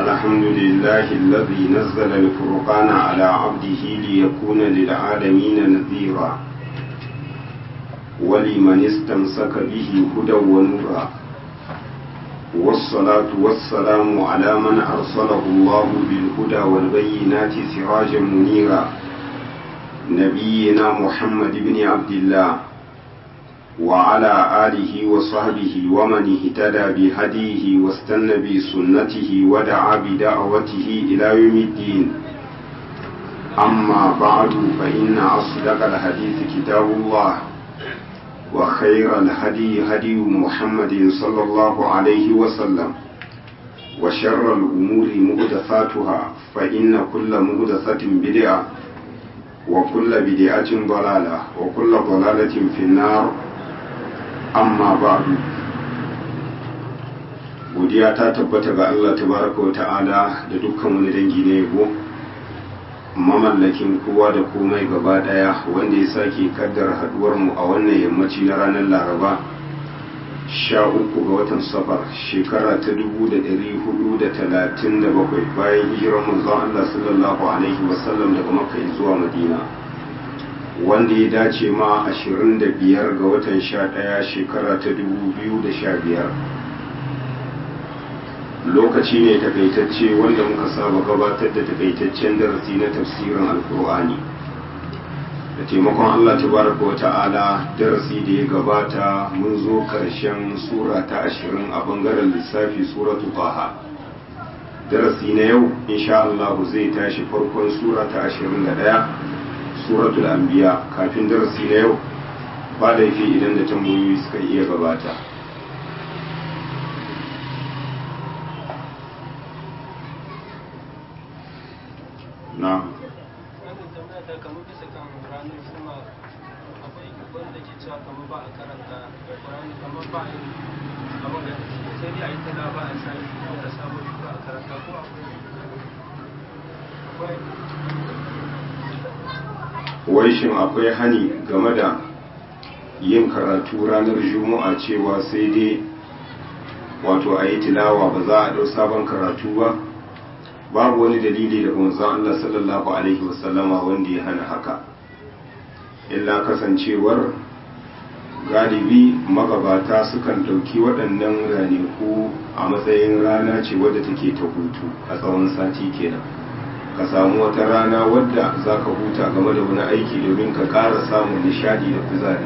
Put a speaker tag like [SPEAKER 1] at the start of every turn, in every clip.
[SPEAKER 1] الحمد لله الذي نزل الفرقان على عبده ليكون للعالمين نذيرا ولمن استمسك به هدى ونورا والصلاة والسلام على من أرسله الله بالهدى والبينات سراجا منيرا نبينا محمد بن عبد الله وعلى آله وصحبه ومن اهتدى بهديه واستنى بسنته ودعا بدعوته إلى يوم الدين أما بعد فإن أصدق الحديث كتاب الله وخير الهدي هدي محمد صلى الله عليه وسلم وشر الأمور مهدثاتها فإن كل مهدثة بدعة وكل بدعة ضلالة وكل ضلالة في النار amma ba'du godiya ta tabbata ga Allah tabaraka wa ta'ala da dukkan wani dangi na yabo mamallakin kowa da komai gaba daya wanda ya sake kaddara haduwar mu a wannan yammaci na ranar laraba sha uku ga watan safar shekara ta dubu da ɗari hudu da talatin da bakwai bayan hijirar manzon Allah sallallahu alaihi wasallam daga makka zuwa madina wanda ya dace ma 25 ga watan 11 shekara ta 2015 lokaci ne takaitacce wanda muka saba gabatar da takaitaccen darasi na tafsirin alkur'ani da taimakon allah tabaraka wa ta'ala darasi da ya gabata mun zo karshen sura ta 20 a bangaren lissafi suratu taha darasi na yau insha Allah zai tashi farkon sura ta 21 suratul anbiya kafin darasi na yau ba da yake idan da tambayoyi suka iya gabata na wai shin akwai hani game da yin karatu ranar juma'a cewa sai dai wato a yi tilawa ba za a ɗau sabon karatu ba babu wani dalili daga manzon Allah sallallahu alaihi wasallama wanda ya hana haka illa kasancewar galibi magabata sukan ɗauki waɗannan ranaku a matsayin rana ce wadda take ta hutu a tsawon sati kenan ka samu wata rana wadda za ka huta game da wani aiki domin ka ƙara samun nishadi da kuzari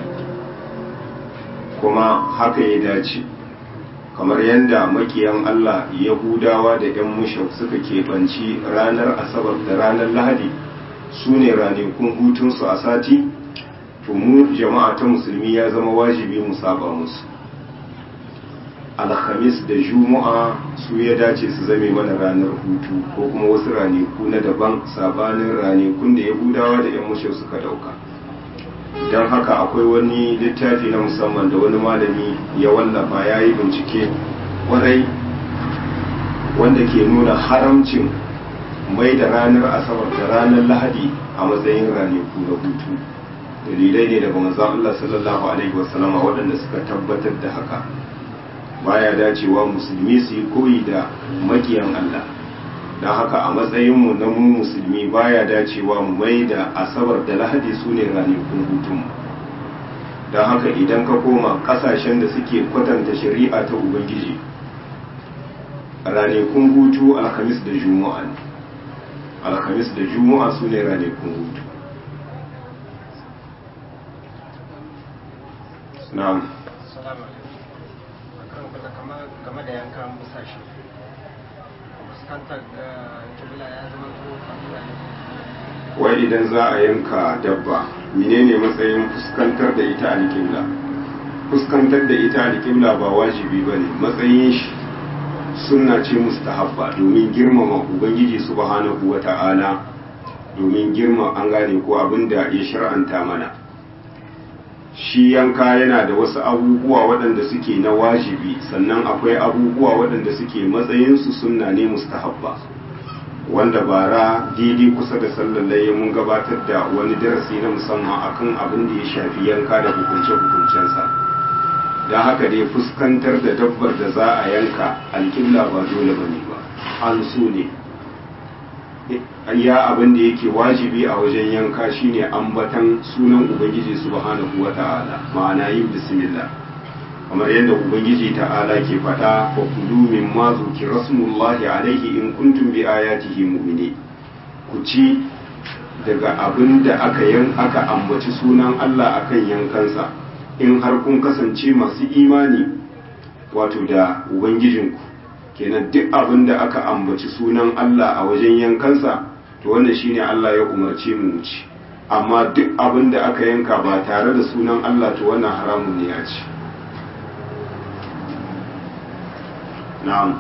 [SPEAKER 1] kuma haka ya dace kamar yadda makiyan Allah yahudawa da 'yan mushau suka keɓanci ranar asabar da ranar lahadi su ne ranakun hutunsu a sati to mu jama'a ta musulmi ya zama wajibi mu saba musu alhamis da juma'a su ya dace su zame mana ranar hutu ko kuma wasu ranaku na daban sabanin ranakun da yahudawa da 'yan mushe suka dauka don haka akwai wani littafi na musamman da wani malami ya wallafa ya yi bincike kwarai wanda ke nuna haramcin mai da ranar asabar da ranar lahadi a matsayin ranaku na hutu dalilai ne daga manzon Allah sallallahu alaihi wasallama waɗanda suka tabbatar da haka baya dacewa musulmi su yi koyi da makiyan Allah don haka a matsayinmu na mu musulmi baya dacewa mu mai da asabar da lahadi su ne ranakun hutunmu don haka idan ka koma kasashen da suke kwatanta shari'a ta ubangiji ranakun hutu alhamis da juma'a ne alhamis da juma'a su ne ranakun hutu na'am
[SPEAKER 2] game da yankan busashe fuskantar da kibla ya zama ko
[SPEAKER 1] wai idan za a yanka dabba menene matsayin fuskantar da ita alƙibla fuskantar da ita alƙibla ba wajibi ba ne matsayin shi sunna ce mustahabba domin girmama ubangiji subhanahu wa ta'ala domin girma an gane ko abin da ya shar'anta mana shi yanka yana da wasu abubuwa waɗanda suke na wajibi sannan akwai abubuwa waɗanda suke matsayinsu sunna ne mustahabba wanda bara daidai kusa da sallallaye mun gabatar da wani darasi na musamman akan abin da ya shafi yanka da hukunce-hukuncensa don haka dai fuskantar da dabbar da za a yanka alƙibla ba dole ba ne ba an so ne ya abin da yake wajibi a wajen yanka shine ambatan sunan ubangiji subhanahu wata'ala ma'ana yin bismillah kamar yadda ubangiji ta'ala ke faɗa wa kulu min ma zuki rasulullahi alaihi in kuntum bi ayatihi mu'mini ku ci daga abin da aka yan aka ambaci sunan Allah akan yankansa in har kun kasance masu imani wato da ubangijinku kenan duk abin da aka ambaci sunan Allah a wajen yankansa to wannan shine Allah ya umarce mu ci amma duk abin da aka yanka ba tare da sunan Allah to wannan haramun ne ya ci na'am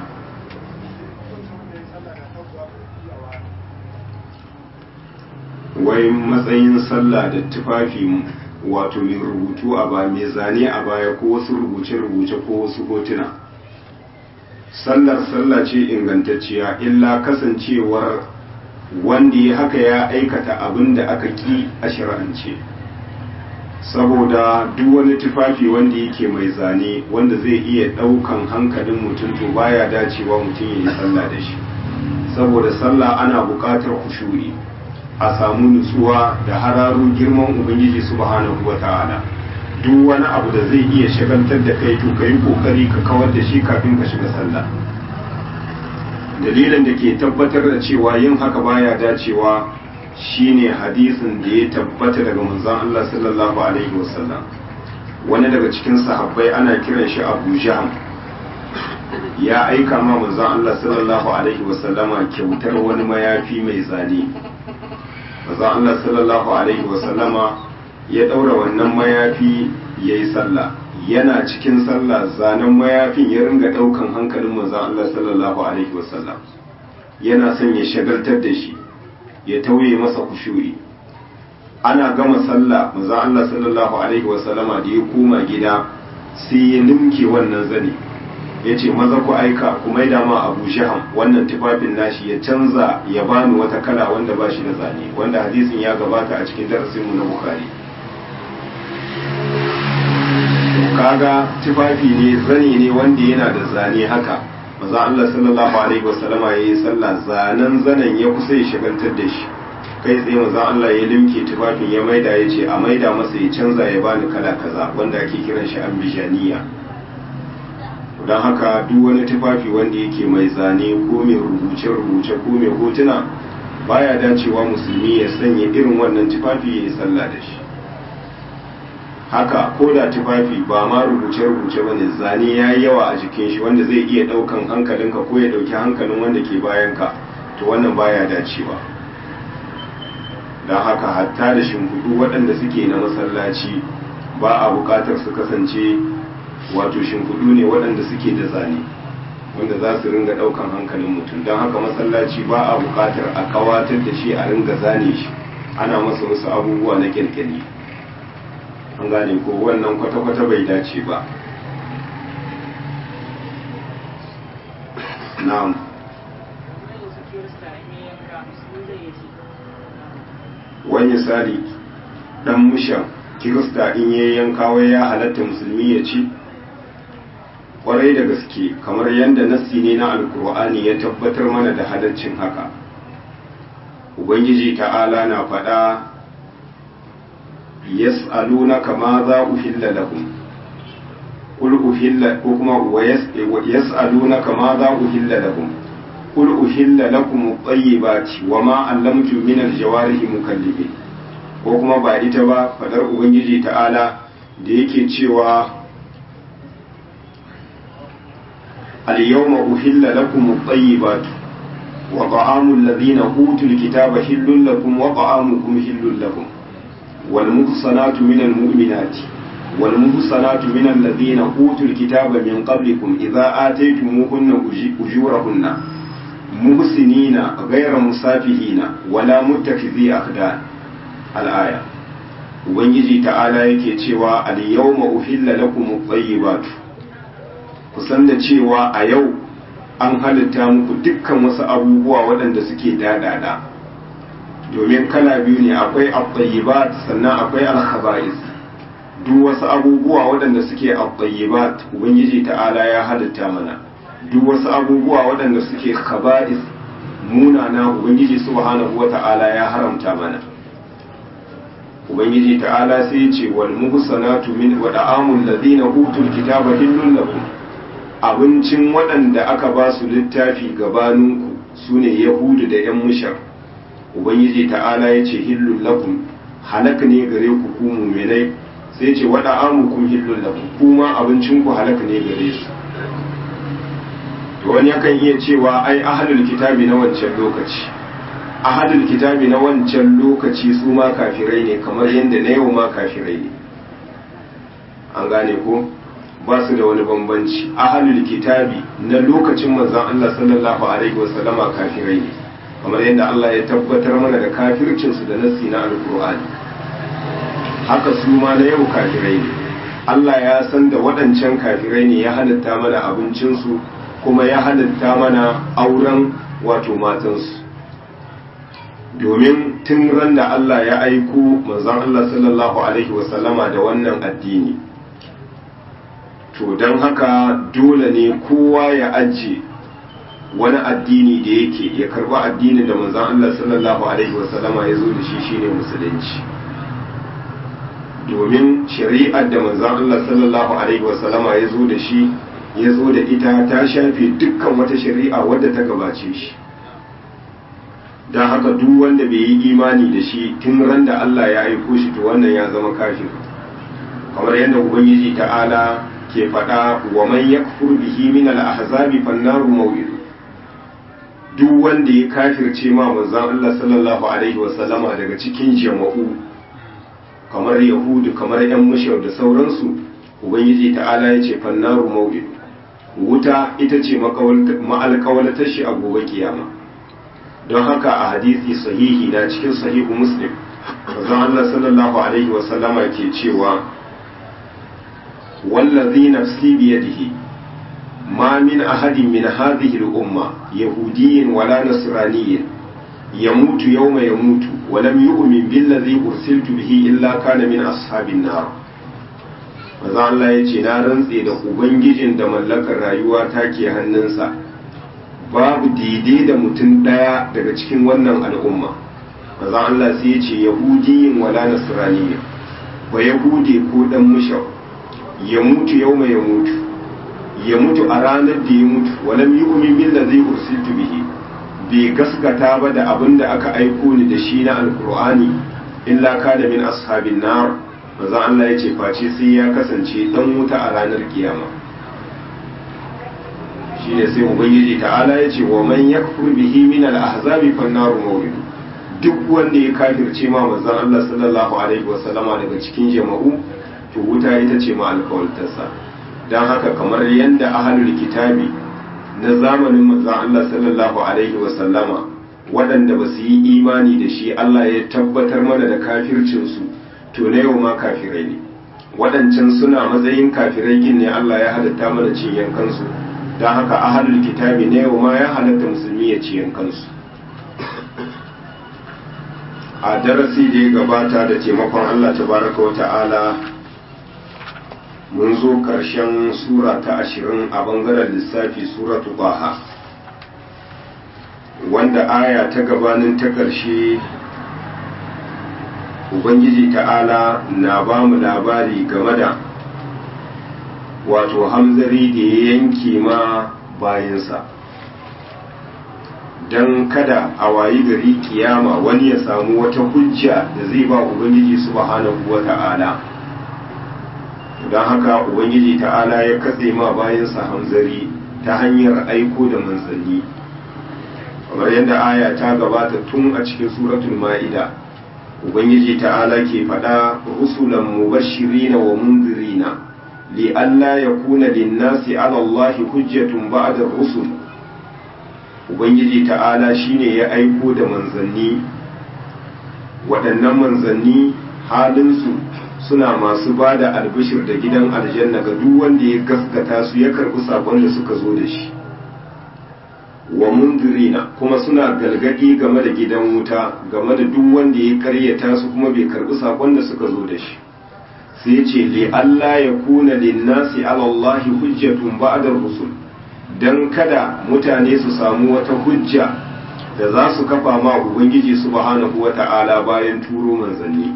[SPEAKER 1] wai matsayin sallah da tufafi wato mai rubutu a ba mai zane a baya ko wasu rubuce-rubuce ko wasu hotuna sallar sallah ce ingantacciya illa kasancewar wanda ya haka ya aikata abin da aka ki a shari'ance saboda duk wani tufafi wanda yake mai zane wanda zai iya ɗaukan hankalin mutum to baya dacewa mutum ya yi sallah da shi saboda sallah ana buƙatar kushuri a samu nutsuwa da hararo girman ubangiji subhanahu wata'ala duk wani abu da zai iya shagaltar da kai to kai kokari ka kawar da shi kafin ka shiga sallah dalilin da ke tabbatar da cewa yin haka baya dacewa shine hadisin da ya tabbata daga manzon Allah sallallahu alaihi wasallam wani daga cikin sahabbai ana kiran shi Abu Jahm ya aika ma manzon Allah sallallahu alaihi wasallama kyautar wani mayafi mai zane manzon Allah sallallahu alaihi wasallama ya daura wannan mayafi yayi sallah yana cikin sallah zanen mayafin ya ringa daukan hankalin manzon Allah sallallahu alaihi wasallam yana son ya shagaltar da shi ya tauye masa kushuri ana gama sallah manzon Allah sallallahu alaihi wasallama da ya koma gida sai ya limke wannan zane ya ce maza ku aika ku maida ma abu shaham wannan tufafin nashi ya canza ya bani wata kala wanda ba shi da zane wanda hadisin ya gabata a cikin darasinmu na bukari kaga tufafi ne zane ne wanda yana da zane haka maza Allah sallallahu alaihi wasallama ya yi sallah zanen zanen ya kusa ya shagaltar da shi kai tsaye maza Allah ya limke tufafin ya maida ya ce a maida masa ya canza ya bani kala kaza wanda ake kiran shi ambijaniya don haka duk wani tufafi wanda yake mai zane ko mai rubuce-rubuce ko mai hotuna baya dacewa musulmi ya sanya irin wannan tufafi ya yi sallah da shi haka ko da tufafi ba ma rubuce-rubuce ba ne zane ya yi yawa a jikin shi wanda zai iya ɗaukan hankalinka ko ya ɗauki hankalin wanda ke bayanka to wannan baya dacewa don haka hatta da shimfiɗu waɗanda suke na masallaci ba a buƙatar su kasance wato shimfiɗu ne waɗanda suke da zane wanda za su ringa ɗaukan hankalin mutum don haka masallaci ba a buƙatar a kawatar da shi a ringa zane shi ana masa wasu abubuwa na ƙirƙiri an gane ko wannan kwata-kwata bai dace ba na'am wani misali dan mushan kirista in ya yanka wai ya halatta musulmi ya ci kwarai da gaske kamar yadda nassi ne na alkur'ani ya tabbatar mana da halaccin haka ubangiji ta'ala na faɗa yas'alunaka ma za uhilla lahum qul uhilla ko kuma wa yas'alunaka ma za uhilla lahum qul uhilla lakum at-tayyibati wa ma 'allamtum min al-jawarihi mukallibin ko kuma ba ita ba fadar ubangiji ta'ala da yake cewa al-yawma uhilla lakum at-tayyibatu wa ta'amu alladhina utul kitaba hillun lakum wa ta'amukum hillun lakum wal muhsanatu minal mu'minati wal muhsanatu minal ladhina utul kitaba min qablikum idza ataytumuhunna ujurahunna muhsinina ghayra musafihina wala muttakhidhi akhdan al'aya ubangiji ta'ala yake cewa al-yawma uhilla lakum at-tayyibatu kusan da cewa a yau an halitta muku dukkan wasu abubuwa waɗanda suke dadada domin kala biyu ne akwai at-tayyibat sannan akwai al-khaba'is duk wasu abubuwa waɗanda suke at-tayyibat ubangiji ta'ala ya halitta mana duk wasu abubuwa waɗanda suke khaba'is munana ubangiji subhanahu wata'ala ya haramta mana ubangiji ta'ala sai ya ce wal muhsanatu min wa da'amul ladina utul kitaba hillun lakum abincin waɗanda aka ba su littafi gabaninku sune yahudu da yan mushar ubangiji ta'ala ya ce hillun lakum halak ne gare ku ku mu'minai sai ce wa da'amukum hillun lakum kuma abincin ku halak ne gare su to wani yakan iya cewa ai ahlul kitabi na wancan lokaci ahadul kitabi na wancan lokaci su ma kafirai ne kamar yadda na yau ma kafirai ne an gane ko ba su da wani bambanci ahadul kitabi na lokacin manzon Allah sallallahu alaihi wasallama kafirai ne kamar yadda Allah ya tabbatar mana da kafircin su da nassi na alqur'ani haka su ma na yau kafirai ne Allah ya san da waɗancan kafirai ne ya halitta mana abincinsu kuma ya halitta mana auren wato matansu domin tun ran da Allah ya aiko manzon Allah sallallahu alaihi wasallama da wannan addini to don haka dole ne kowa ya ajiye wani addini da yake ya karba addinin da manzon Allah sallallahu alaihi wasallama ya zo da shi shine musulunci domin shari'ar da manzon Allah sallallahu alaihi wasallama ya zo da shi ya zo da ita ta shafe dukkan wata shari'a wadda ta gabace shi don haka duk wanda bai yi imani da shi tun ran da Allah ya aiko shi to wannan ya zama kafir kamar yadda ubangiji ta'ala ke faɗa wa man yakfur bihi min al-ahzabi fannaru maw'id duk wanda ya kafirce ma manzon Allah sallallahu alaihi wa sallama daga cikin jama'u kamar yahudu kamar yan mushrik da sauransu ubangiji ta'ala ya ce fannaru maw'id wuta ita ce ma'alƙawalatar shi a gobe kiyama don haka a hadisi sahihi na cikin sahihu muslim manzon Allah sallallahu alaihi wa sallama ke cewa wallazi nafsi biyadihi ma min ahadin min hadhihi al-umma yahudiyyin wala nasraniyyin yamutu yawma yamutu wa lam yu'min billazi ursiltu bihi illa kana min ashabin nar manzon Allah ya ce na rantse da ubangijin da mallakar rayuwa take hannunsa babu daidai da mutum ɗaya daga cikin wannan al'umma maza Allah sai ya ce yahudiyin wala nasraniya ba yahudi ko dan mushau ya mutu yau mai ya mutu ya mutu a ranar da ya mutu walam yu'min billazi ursiltu bihi bai gaskata ba da abin da aka aiko ni da shi na alqur'ani illa kana min ashabin nar maza Allah ya ce face sai ya kasance dan wuta a ranar kiyama shine sai ubangiji ta'ala ya ce wa man yakfur bihi min al-ahzabi fan naru mawrid duk wanda ya kafirce ma manzon Allah sallallahu alaihi wasallama daga cikin jama'u to wuta ita ce ma alkawaltarsa dan haka kamar yanda ahlul kitabi na zamanin manzon Allah sallallahu alaihi wasallama waɗanda ba su yi imani da shi Allah ya tabbatar mana da kafircinsu to na yau ma kafirai ne waɗancan suna matsayin kafirai gin ne Allah ya halatta mana cin yankansu don haka ahalul kitabi ne yau ma ya halatta musulmi ya ciyan kansu a darasi da ya gabata da taimakon Allah tabaraka wa ta'ala mun zo ƙarshen sura ta ashirin a bangaren lissafi suratu baha wanda aya ta gabanin ta ƙarshe ubangiji ta'ala na ba mu labari game da wato hamzari da ya yanke ma bayansa don kada a wayi gari kiyama wani ya samu wata hujja da zai ba ubangiji subhanahu wa ta'ala don haka ubangiji ta'ala ya katse ma bayansa hamzari ta hanyar aiko da manzanni kamar yadda aya ta gabata tun a cikin suratul ma'ida ubangiji ta'ala ke faɗa rusulan mubashirina wa munzirina لئلا يكون للناس على الله حجة بعد الرسل ubangiji ta'ala shine ya aiko da manzanni waɗannan manzanni halinsu suna masu ba da albishir da gidan aljanna ga duk wanda ya gaskata su ya karɓi sakon da suka zo da shi wa mundirina kuma suna galgadi game da gidan wuta game da duk wanda ya karyata su kuma bai karɓi sakon da suka zo da shi sai ce li Allah ya kuna linnasi ala Allah hujjatun ba'da rusul don kada mutane su samu wata hujja da za su kafa ma ubangiji subhanahu wata'ala bayan turo manzanni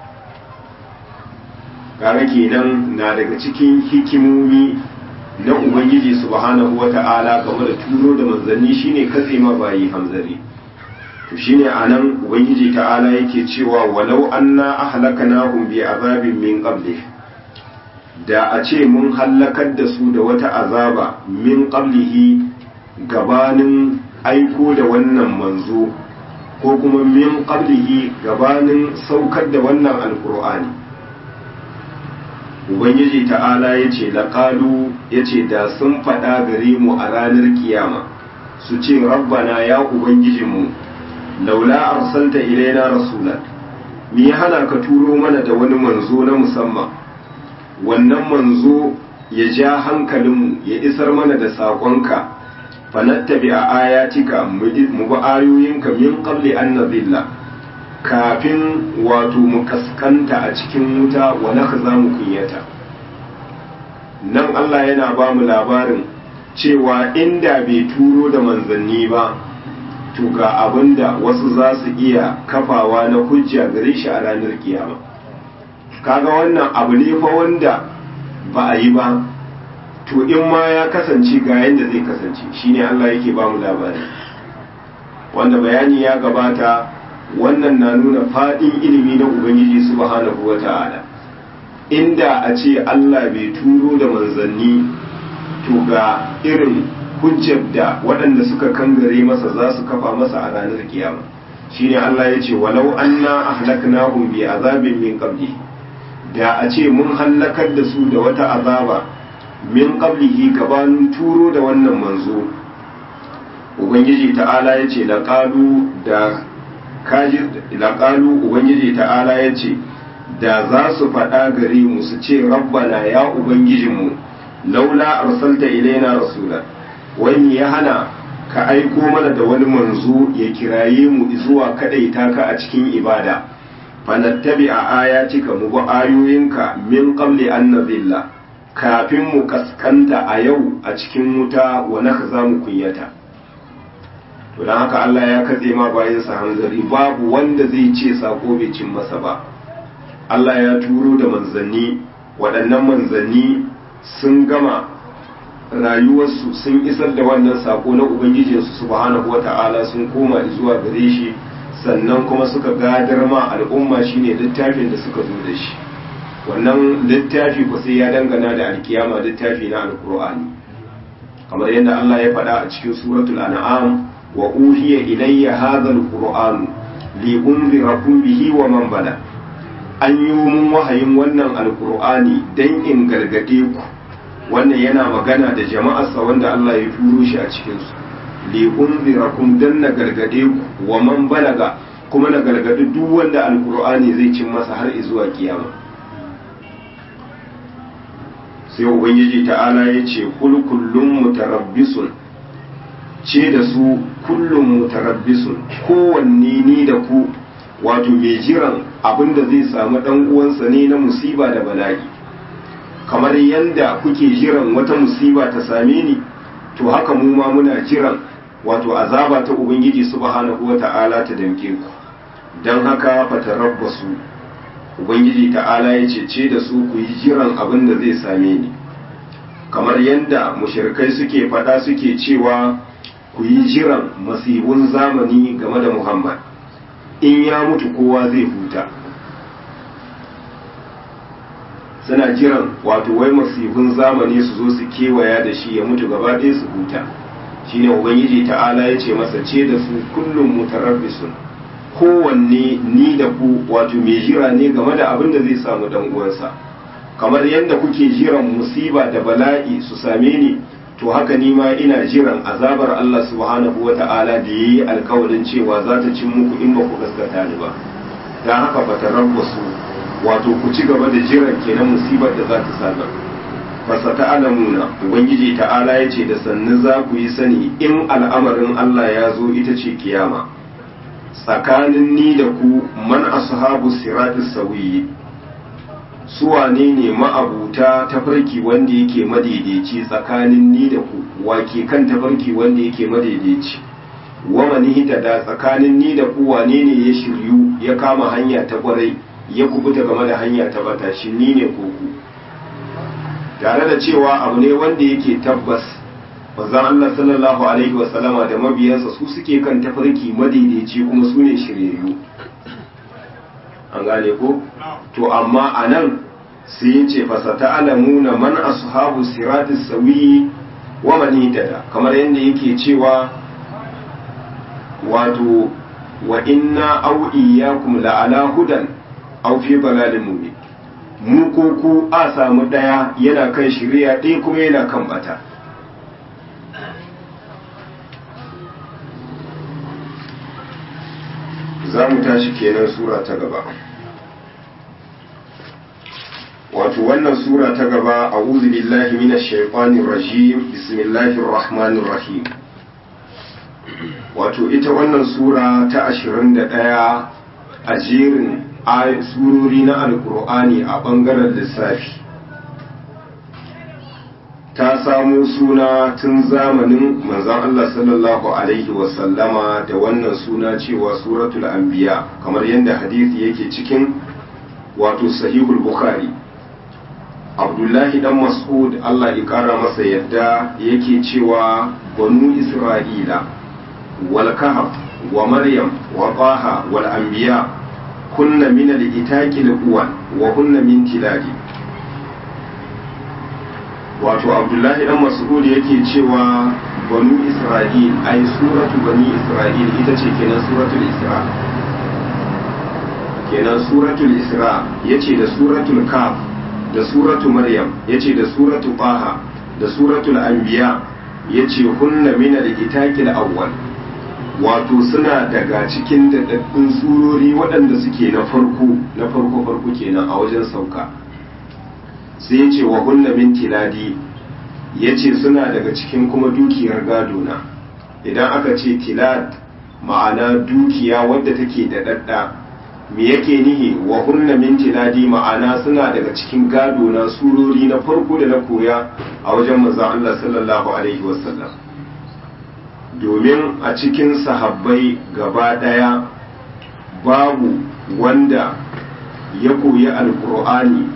[SPEAKER 1] kaga kenan na daga cikin hikimomi na ubangiji subhanahu wata'ala game da turo da manzanni shine katse ma bayi hamzari to shine anan ubangiji ta'ala yake cewa walau anna ahlakanahum bi azabin min qabli da a ce mun hallakar da su da wata azaba min qablihi gabanin aiko da wannan manzo ko kuma min qablihi gabanin saukar da wannan alqur'ani ubangiji ta'ala ya ce laƙalu ya ce da sun faɗa gare mu a ranar kiyama su ce rabbana ya ubangijinmu laula arsalta ilaina rasulan me ya hana ka turo mana da wani manzo na musamman wannan manzo ya ja hankalinmu ya isar mana da saƙonka fanattabi a ayatika mu bi ayoyinka min qabli an nazilla kafin wato mu kaskanta a cikin wuta wa naka za mu kunyata nan Allah yana ba mu labarin cewa inda bai turo da manzanni ba to ga abinda wasu za su iya kafawa na hujja gare shi a ranar kiyama kaga wannan abu ne fa wanda ba a yi ba to in ma ya kasance ga yadda zai kasance shine Allah yake ba mu labari wanda bayani ya gabata wannan na nuna faɗin ilimi na ubangiji subhanahu wa ta'ala inda a ce Allah bai turo da manzanni to ga irin hujjar da waɗanda suka kangare masa za su kafa masa a ranar kiyama shine Allah ya ce walau anna ahlaknahum bi azabin min qabli da a ce mun hallakar da su da wata azaba min qablihi gabanin turo da wannan manzo ubangiji ta'ala ya ce laqalu da kaji laƙalu ubangiji ta'ala ya ce da za su faɗa gare mu su ce rabbana ya ubangijinmu laula arsalta ilaina rasula wani ya hana ka aiko mana da wani manzo ya kiraye mu zuwa kadaita ka a cikin ibada fanattabi a ayatika mu bi ayoyinka min qabli an nazilla kafin mu kaskanta a yau a cikin wuta wa za mu kunyata to don haka Allah ya katse ma bayansa hanzari babu wanda zai ce sako bai cin masa ba Allah ya turo da manzanni waɗannan manzanni sun gama rayuwarsu sun isar da wannan sako na ubangijinsu subhanahu wata'ala sun koma zuwa gare shi sannan kuma suka gadar ma al'umma shine littafin da suka zo da shi wannan littafi ku sai ya dangana da alkiyama littafi na alkur'ani kamar yadda Allah ya faɗa a cikin suratul an'am wa uhiya ilayya hadha alquran li unzirakum bihi wa man bala an yi mun wahayin wannan alqur'ani dan in gargade ku wannan yana magana da jama'arsa wanda Allah ya turo shi a cikin su li unzirakum dan na gargade ku wa man balaga kuma na gargadi duk wanda alqur'ani zai cin masa har zuwa kiyama sai ubangiji ta'ala ya ce kul kullum mutarabbisun ce da su kullum mutarabbisun kowanne ni da ku wato mai jiran abin da zai samu dan uwansa ne na musiba da bala'i kamar yadda kuke jiran wata musiba ta same ni to haka mu ma muna jiran wato azaba ta ubangiji subhanahu wata'ala ta damke ku don haka fatarabbasu ubangiji ta'ala ya ce da su ku yi jiran abin da zai same ni kamar yadda mushirkai suke faɗa suke cewa ku yi jiran masibun zamani game da muhammad in ya mutu kowa zai huta suna jiran wato wai masibun zamani su zo su kewaya da shi ya mutu gaba ɗaya su huta shine ubangiji ta'ala ya ce masa ce da su kullum mutarabbisun kowanne ni da ku wato mai jira ne game da abin da zai samu dan uwansa kamar yadda kuke jiran musiba da bala'i su same ni to haka ni ma ina jiran azabar Allah subhanahu wata'ala da yayi alkawarin cewa za ta cin muku in ba ku gaskata ni ba dan haka fatarabbasu wato ku ci gaba da jiran kenan musibar da za ta same fasa ta'alamuna ubangiji ta'ala ya ce da sannu za ku yi sani in al'amarin Allah ya zo ita ce kiyama tsakanin ni da ku man ashabu siratis sawiyi su wane ne ma'abuta tafarki wanda yake madaidaici tsakanin ni da ku wake kan tafarki wanda yake madaidaici wa manihita da tsakanin ni da ku wane ne ya shiryu ya kama hanya ta kwarai ya kubuta game da hanya ta bata shi ni ne ko ku tare da cewa abu ne wanda yake tabbas manzon Allah sallallahu alaihi wasallama da mabiyansa su suke kan tafarki madaidaici kuma su ne shiryayyu an gane ko to amma anan sai ya ce fasata alamuna man ashabu siratis sawi wa man hitada kamar yadda yake cewa wato wa inna aw iyyakum la ala hudan aw fi dalalin mubin mu ko ku a samu daya yana kan shari'a ɗaya kuma yana kan bata za mu tashi kenan sura ta gaba wato wannan sura ta gaba a billahi minash shaitanir rajim bismillahir rahmanir rahim wato ita wannan sura ta 21 a jerin surori na alkur'ani a bangaren lissafi ta samo suna tun zamanin manzon Allah sallallahu alaihi wasallama da wannan suna cewa suratul anbiya kamar yadda hadisi yake cikin wato sahihul bukhari abdullahi dan mas'ud Allah ya kara masa yadda yake cewa banu isra'ila wal kahf wa maryam wa taha wal anbiya kunna min al-itaqi al-uwan wa kunna min tiladi wato abdullahi dan mas'ud yake cewa banu isra'il ay suratu bani isra'il ita ce kenan suratul isra kenan suratul isra yace da suratul kaf da suratu maryam yace da suratu taha da suratul anbiya yace hunna min al-itaqil awwal wato suna daga cikin daɗaɗɗun surori waɗanda suke na farko na farko farko kenan a wajen sauka sai yace wa hunna min tiladi yace suna daga cikin kuma dukiyar gado na idan aka ce tilad ma'ana dukiya wadda take daɗaɗɗa me yake nihi wa hunna min tiladi ma'ana suna daga cikin gado na surori na farko da na koya a wajen manzon Allah sallallahu alaihi wasallam domin a cikin sahabbai gaba daya babu wanda ya koyi alkur'ani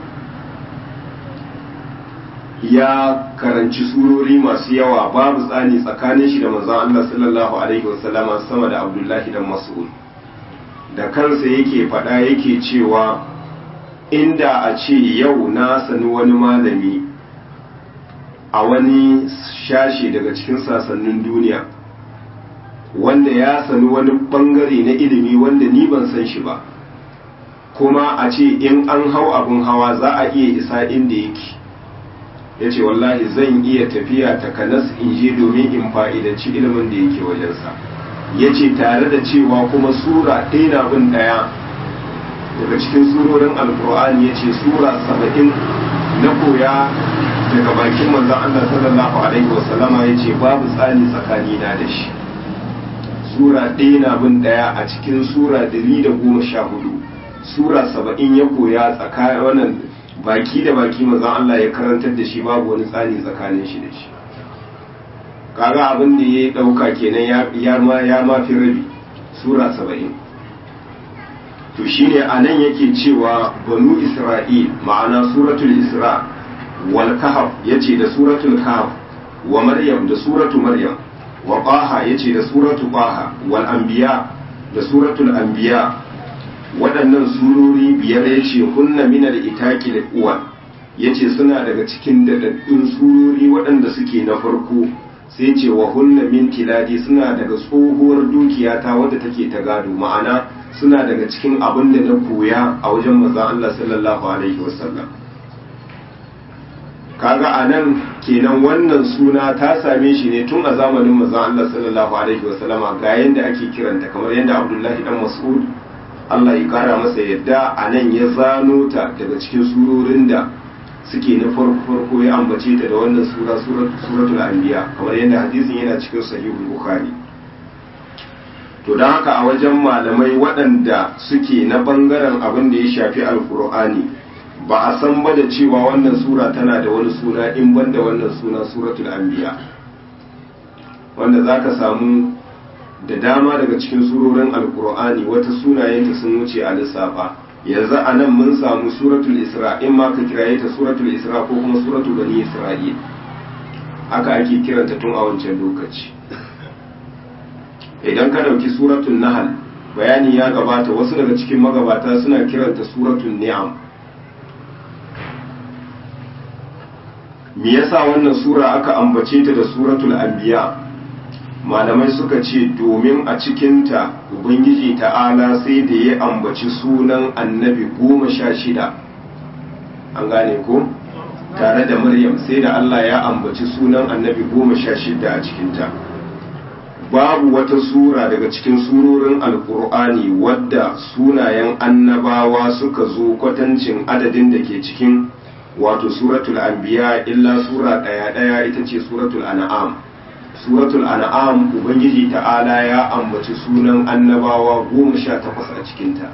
[SPEAKER 1] ya karanci surori masu yawa babu tsani tsakanin shi da manzon Allah sallallahu alaihi wasallama sama da Abdullahi dan Mas'ud da kansa yake faɗa yake cewa inda a ce yau na sani wani malami a wani shashe daga cikin sasannin duniya wanda ya sani wani bangare na ilimi wanda ni ban san shi ba kuma a ce in an hau abin hawa za a iya isa inda yake ya ce wallahi zan iya tafiya takanas in je domin in fa'idanci ilimin da yake wajensa ya ce tare da cewa kuma sura ɗaya na bin ɗaya daga cikin surorin alkur'ani ya ce sura saba'in na koya daga bakin manzan Allah sallallahu alaihi wasallama ya ce babu tsani tsakanina da shi sura ɗaya na bin ɗaya a cikin sura dari da goma sha hudu sura saba'in ya koya tsakanin wannan baki da baki manzan Allah ya karantar da shi babu wani tsani tsakanin shi da shi kaga abin da ya ɗauka kenan ya ma ya ma fi rabi sura saba'in to shine a nan yake cewa banu isra'il ma'ana suratul isra wal kahf yace da suratul kahf wa maryam da suratu maryam wa qaha yace da suratu qaha wal anbiya da suratul anbiya waɗannan surori biyar yace hunna min al itaqil uwa yace suna daga cikin dadaddun surori waɗanda suke na farko sai ce wa hunna min tiladi suna daga tsohuwar dukiya ta wadda take ta gado ma'ana suna daga cikin abin da na koya a wajen manzon Allah sallallahu alaihi wasallam kaga anan kenan wannan suna ta same shi ne tun a zamanin manzon Allah sallallahu alaihi wasallama ga yanda ake kiranta kamar yanda Abdullahi dan Mas'ud Allah ya kara masa yadda anan ya zano ta daga cikin surorin da suke na farko farko ya ambace ta da wannan sura suratul anbiya kamar yadda hadisin yana cikin sahihul bukhari to don haka a wajen malamai waɗanda suke na ɓangaren abin da ya shafi alkur'ani ba a san ba da cewa wannan sura tana da wani suna in ban da wannan suna suratul anbiya wanda za ka samu da dama daga cikin surorin alkur'ani wata sunayenta sun wuce a lissafa yanzu a nan mun samu suratul isra in ma ka kiraye ta suratul isra ko kuma suratul bani isra'il haka ake kiranta tun a wancan lokaci idan ka ɗauki suratul nahal bayani ya gabata wasu daga cikin magabata suna kiranta suratul ni'am me yasa wannan sura aka ambace ta da suratul anbiya malamai suka ce domin a cikinta ubangiji ta'ala sai da ya ambaci sunan annabi goma sha shida an gane ko tare da maryam sai da allah ya ambaci sunan annabi goma sha shida a cikinta babu wata sura daga cikin surorin alkur'ani wadda sunayen annabawa suka zo kwatancin adadin da ke cikin wato suratul anbiya illa sura ɗaya ɗaya ita ce suratul an'am suratul an'am ubangiji ta'ala ya ambaci sunan annabawa goma sha takwas a cikinta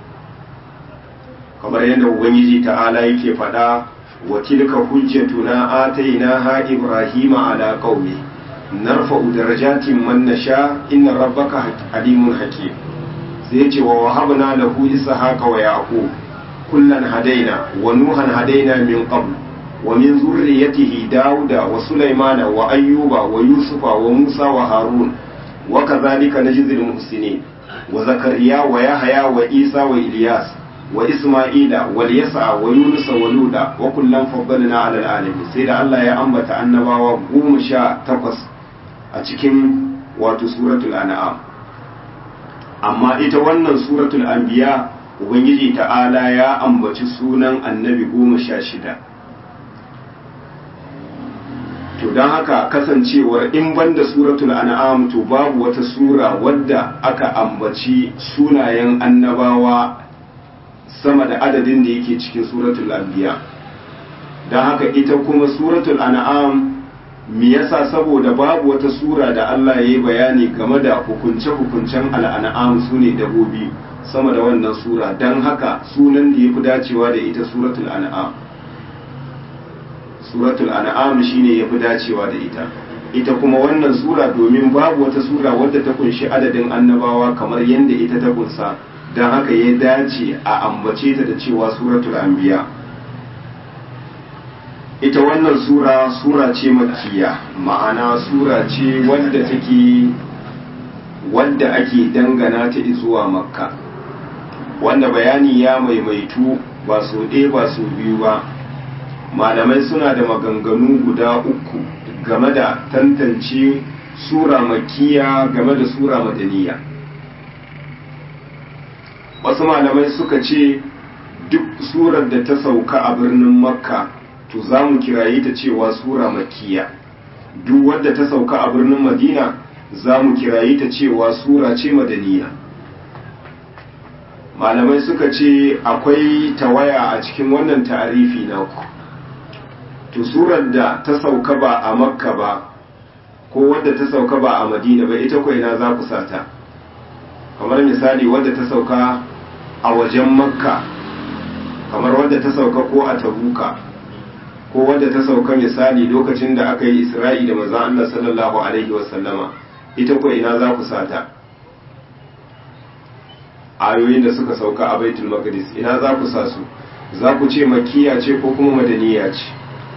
[SPEAKER 1] kamar yadda ubangiji ta'ala yake faɗa wa tilka hujjatuna atainaha ibrahima ala qaumi narfa'u darajatin man nasha inna rabbaka alimun hakim sai ce wa wahabna lahu ishaqa wa yaqub kullan hadaina wa nuhan hadaina min qabl ومن ذريته داود وسليمان وأيوب ويوسف وموسى وهارون وكذلك نجزي المحسنين وزكريا ويحيى وعيسى وإلياس وإسماعيل واليسع ويونس ولودا وكلا فضلنا على العالمين سيد الله يا أنبت أنبا وقوم شاء تقص أتكم واتو سورة الأنعام أما إتوانا سورة الأنبياء Ubangiji ta'ala ya ambaci sunan annabi goma sha shida to don haka kasancewar in banda suratul an'am to babu wata sura wadda aka ambaci sunayen annabawa sama da adadin da yake cikin suratul anbiya don haka ita kuma suratul an'am me yasa saboda babu wata sura da Allah ya yi bayani game da hukunce-hukuncen al'an'am su ne dabobi sama da wannan sura don haka sunan da ya fi dacewa da ita suratul an'am suratul an'am shine yafi dacewa da ita ita kuma wannan sura domin babu wata sura wadda ta kunshi adadin annabawa kamar yadda ita ta kunsa don haka ya dace a ambace ta da cewa suratul anbiya ita wannan sura sura ce makkiya ma'ana sura ce wadda take wadda ake dangana ta zuwa makka wanda bayani ya maimaitu ba so ɗaya ba so biyu ba malamai suna da maganganu guda uku game da tantance sura makiya game da sura madaniya wasu malamai suka ce duk surar da ta sauka a birnin makka to za mu kiraye ta cewa sura makiya duk wadda ta sauka a birnin madina za mu kiraye ta cewa sura ce madaniya malamai suka ce akwai tawaya a cikin wannan ta'arifi naku to surar da ta sauka ba a makka ba ko wadda ta sauka ba a madina ba ita ko ina za ku sata kamar misali wadda ta sauka a wajen makka kamar wadda ta sauka ko a tabuka ko wadda ta sauka misali lokacin da aka yi isra'i da manzon Allah sallallahu alaihi wasallama ita ko ina za ku sata ayoyin da suka sauka a baitul maqdis ina za ku sa su za ku ce makkiya ce ko kuma madaniya ce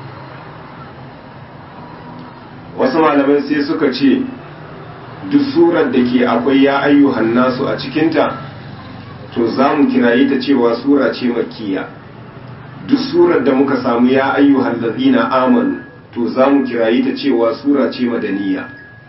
[SPEAKER 1] wasu malamai sai suka ce duk surar da ke akwai ya ayyuhan nasu a cikinta to za mu kiraye ta cewa sura ce makkiya duk surar da muka samu ya ayyuhan lazina amanu to za mu kiraye ta cewa sura ce madaniya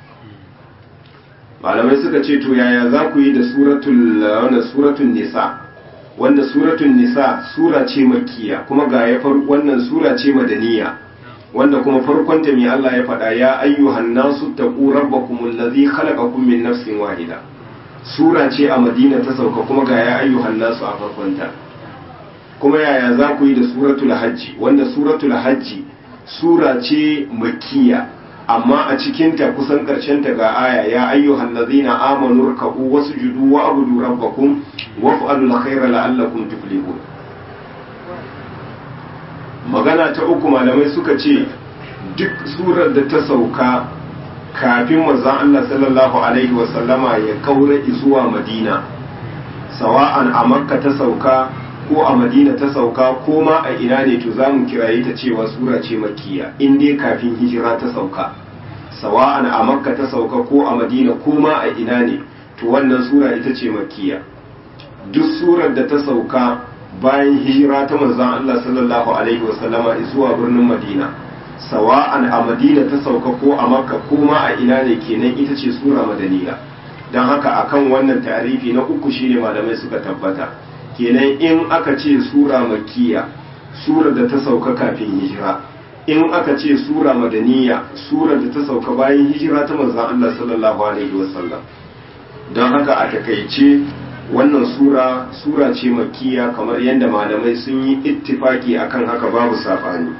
[SPEAKER 1] malamai suka ce to yaya za ku yi da suratul suratul nisa wanda suratul nisa sura ce makkiya kuma ga ya wannan sura ce madaniya wanda kuma farkon ta mai Allah ya faɗa ya ayyuhan nasu taqu rabbakum allazi khalaqakum min nafsin wahida sura ce a Madina ta sauka kuma ga ya ayyuhan nasu a farkon ta kuma yaya za ku yi da suratul hajji wanda suratul hajji sura ce makkiya amma a cikin ta kusan karshen ta ga aya ya ayyuhan ladzina amanu ruk'u wasjudu wa abudu rabbakum waf'alul khayra la'allakum tuflihun magana ta uku malamai suka ce duk surar da ta sauka kafin manzon Allah sallallahu alaihi wasallama ya kaura zuwa Madina sawa'an a Makka ta sauka ko a Madina ta sauka ko ma a ina ne to zamu kiraye ta cewa sura ce makkiya in dai kafin hijira ta sauka sawa'an a Makka ta sauka ko a Madina ko ma a ina ne to wannan sura ita ce makkiya duk surar da ta sauka bayan hijira ta manzon Allah sallallahu alaihi wasallama zuwa birnin Madina sawa'an a Madina ta sauka ko a Makka ko ma a ina ne kenan ita ce sura madaniya don haka akan wannan tarifi na uku shine malamai suka tabbata kenan in aka ce sura makkiya sura da ta sauka kafin hijira in aka ce sura madaniya sura da ta sauka bayan hijira ta manzon Allah sallallahu alaihi wasallam don haka a takaice wannan sura sura ce makkiya kamar yadda malamai sun yi ittifaki akan haka babu sabani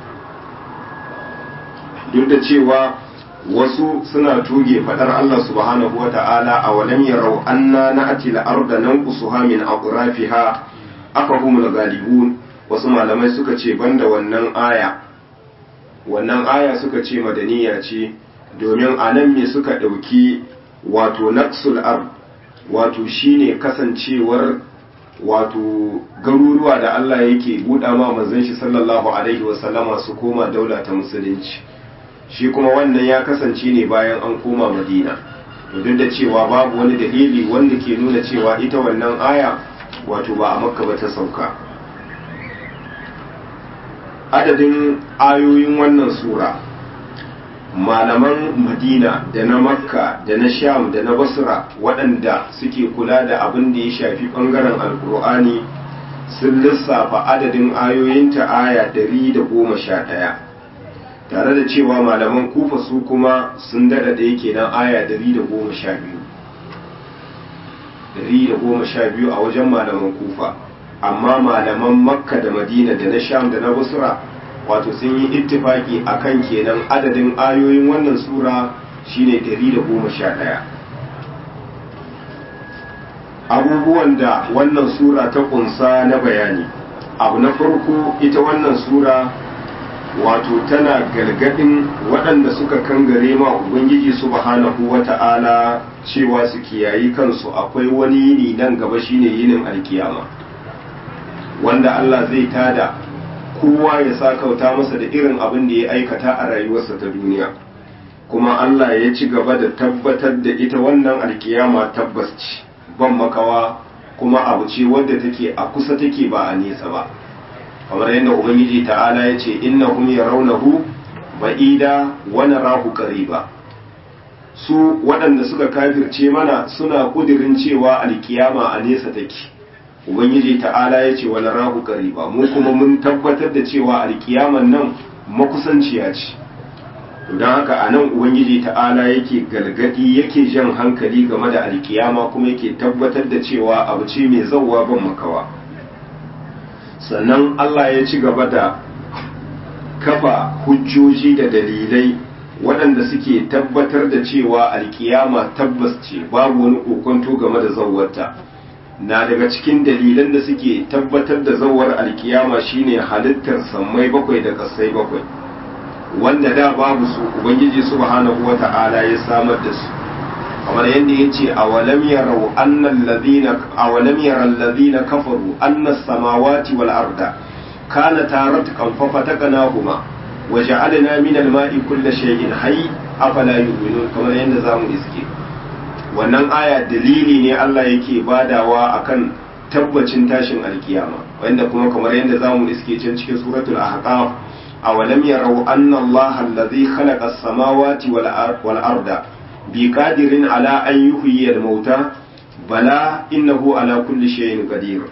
[SPEAKER 1] duk da cewa wasu suna tuge fadar Allah subhanahu wa ta'ala a walam yarau anna na'ti al-arda nanqusuha min aqrafiha afahumul ghalibun wasu malamai suka ce banda wannan aya wannan aya suka ce madaniya ce domin anan me suka dauki wato naqsul ard wato shine kasancewar wato garuruwa da Allah yake buɗa ma manzon shi sallallahu alaihi wasallama su koma daula ta musulunci shi kuma wannan ya kasance ne bayan an koma madina to duk da cewa babu wani dalili wanda ke nuna cewa ita wannan aya wato ba a makka ba ta sauka adadin ayoyin wannan sura malaman madina da na makka da na sham da na basra waɗanda suke kula da abin da ya shafi ɓangaren alkur'ani sun lissafa adadin ayoyinta aya ɗari da goma sha ɗaya tare da cewa malaman kufa su kuma sun daɗa da yake nan aya ɗari da goma sha biyu ɗari da goma sha biyu a wajen malaman kufa amma malaman makka da madina da na sham da na basra wato sun yi ittifaki akan kenan adadin ayoyin wannan sura shine 111 abubuwan da wannan sura ta kunsa na bayani abu na farko ita wannan sura wato tana gargadin waɗanda suka kangare ma ubangiji subhanahu wata'ala cewa su kiyayi kansu akwai wani yini nan gaba shine yinin alkiyama wanda Allah zai tada kowa ya sa kauta masa da irin abin da ya aikata a rayuwarsa ta duniya kuma Allah ya ci gaba da tabbatar da ita wannan alkiyama tabbas ce ban makawa kuma abu ce wadda take a kusa take ba a nesa ba kamar yadda ubangiji ta'ala ya ce innahum yarawnahu ba'ida wa narahu qariba su waɗanda suka kafirce mana suna kudirin cewa alkiyama a nesa take ubangiji ta'ala ya ce wala rahu qariba mu kuma mun tabbatar da cewa alkiyaman nan makusanciya ce don haka a nan ubangiji ta'ala yake galgadi yake jan hankali game da alkiyama kuma yake tabbatar da cewa abu ce mai zauwa ban makawa sannan Allah ya ci gaba da kafa hujjoji da dalilai waɗanda suke tabbatar da cewa alkiyama tabbas ce babu wani kokonto game da zauwarta na daga cikin dalilan da suke tabbatar da zawar alkiyama shine halittar sammai bakwai da kasai bakwai wanda da babu su ubangiji subhanahu wata'ala ya samar da su kamar yadda ya ce awalam yarau annal ladina awalam yaral ladina kafaru anna samawati wal arda kana taratkan fa fatakanahuma wa ja'alna min al-ma'i kulli shay'in hayy afala yu'minun kamar yadda zamu iske wannan aya dalili ne Allah yake badawa akan tabbacin tashin alkiyama wanda kuma kamar yadda zamu iske can cikin suratul ahqaf awalam yarau anna Allah alladhi khalaqa as-samawati wal arda biqadirin ala an yuhyiya al-mauta bala innahu ala kulli shay'in qadir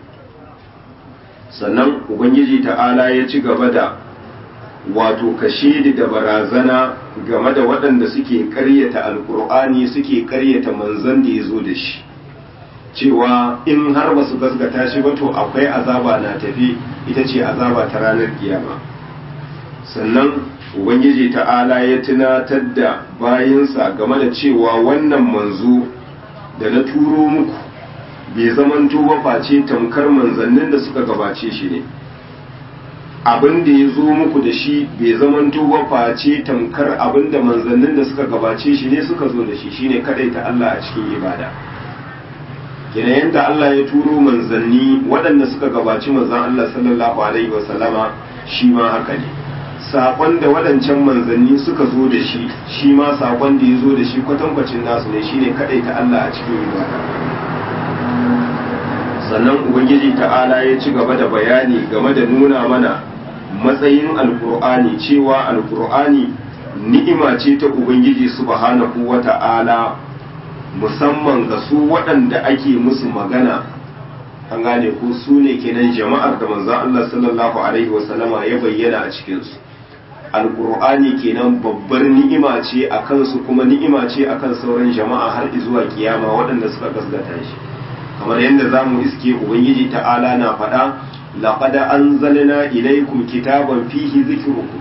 [SPEAKER 1] sannan ubangiji ta'ala ya ci gaba da wato kashedi da barazana game da waɗanda suke ƙaryata alkur'ani suke ƙaryata manzon da ya zo da shi cewa in har ba su gaskata shi ba to akwai azaba na tafi ita ce azaba ta ranar kiyama sannan ubangiji ta'ala ya tunatar da bayinsa game da cewa wannan manzo da na turo muku bai zamanto ba face tamkar manzannin da suka gabace shi ne abin da ya zo muku da shi bai zamanto ba face tamkar abin da manzannin da suka gabace shi ne suka zo da shi shine kadaita Allah a cikin ibada kenan yadda Allah ya turo manzanni waɗanda suka gabaci manzan Allah sallallahu alaihi wasallama shi ma haka ne saƙon da waɗancan manzanni suka zo da shi shi ma saƙon da ya zo da shi kwatankwacin nasu ne shine kadaita Allah a cikin ibada sannan ubangiji ta'ala ya ci gaba da bayani game da nuna mana matsayin alkur'ani cewa alkur'ani ni'ima ce ta ubangiji subhanahu wa ta'ala musamman ga su waɗanda ake musu magana an gane ko su ne kenan jama'ar da manzon Allah sallallahu alaihi wasallama ya bayyana a cikinsu alkur'ani kenan babbar ni'ima ce a kansu kuma ni'ima ce akan sauran jama'a har zuwa kiyama waɗanda suka gasgata shi kamar yadda za mu iske ubangiji ta'ala na faɗa لقد أنزلنا إليكم كتابا فيه ذكركم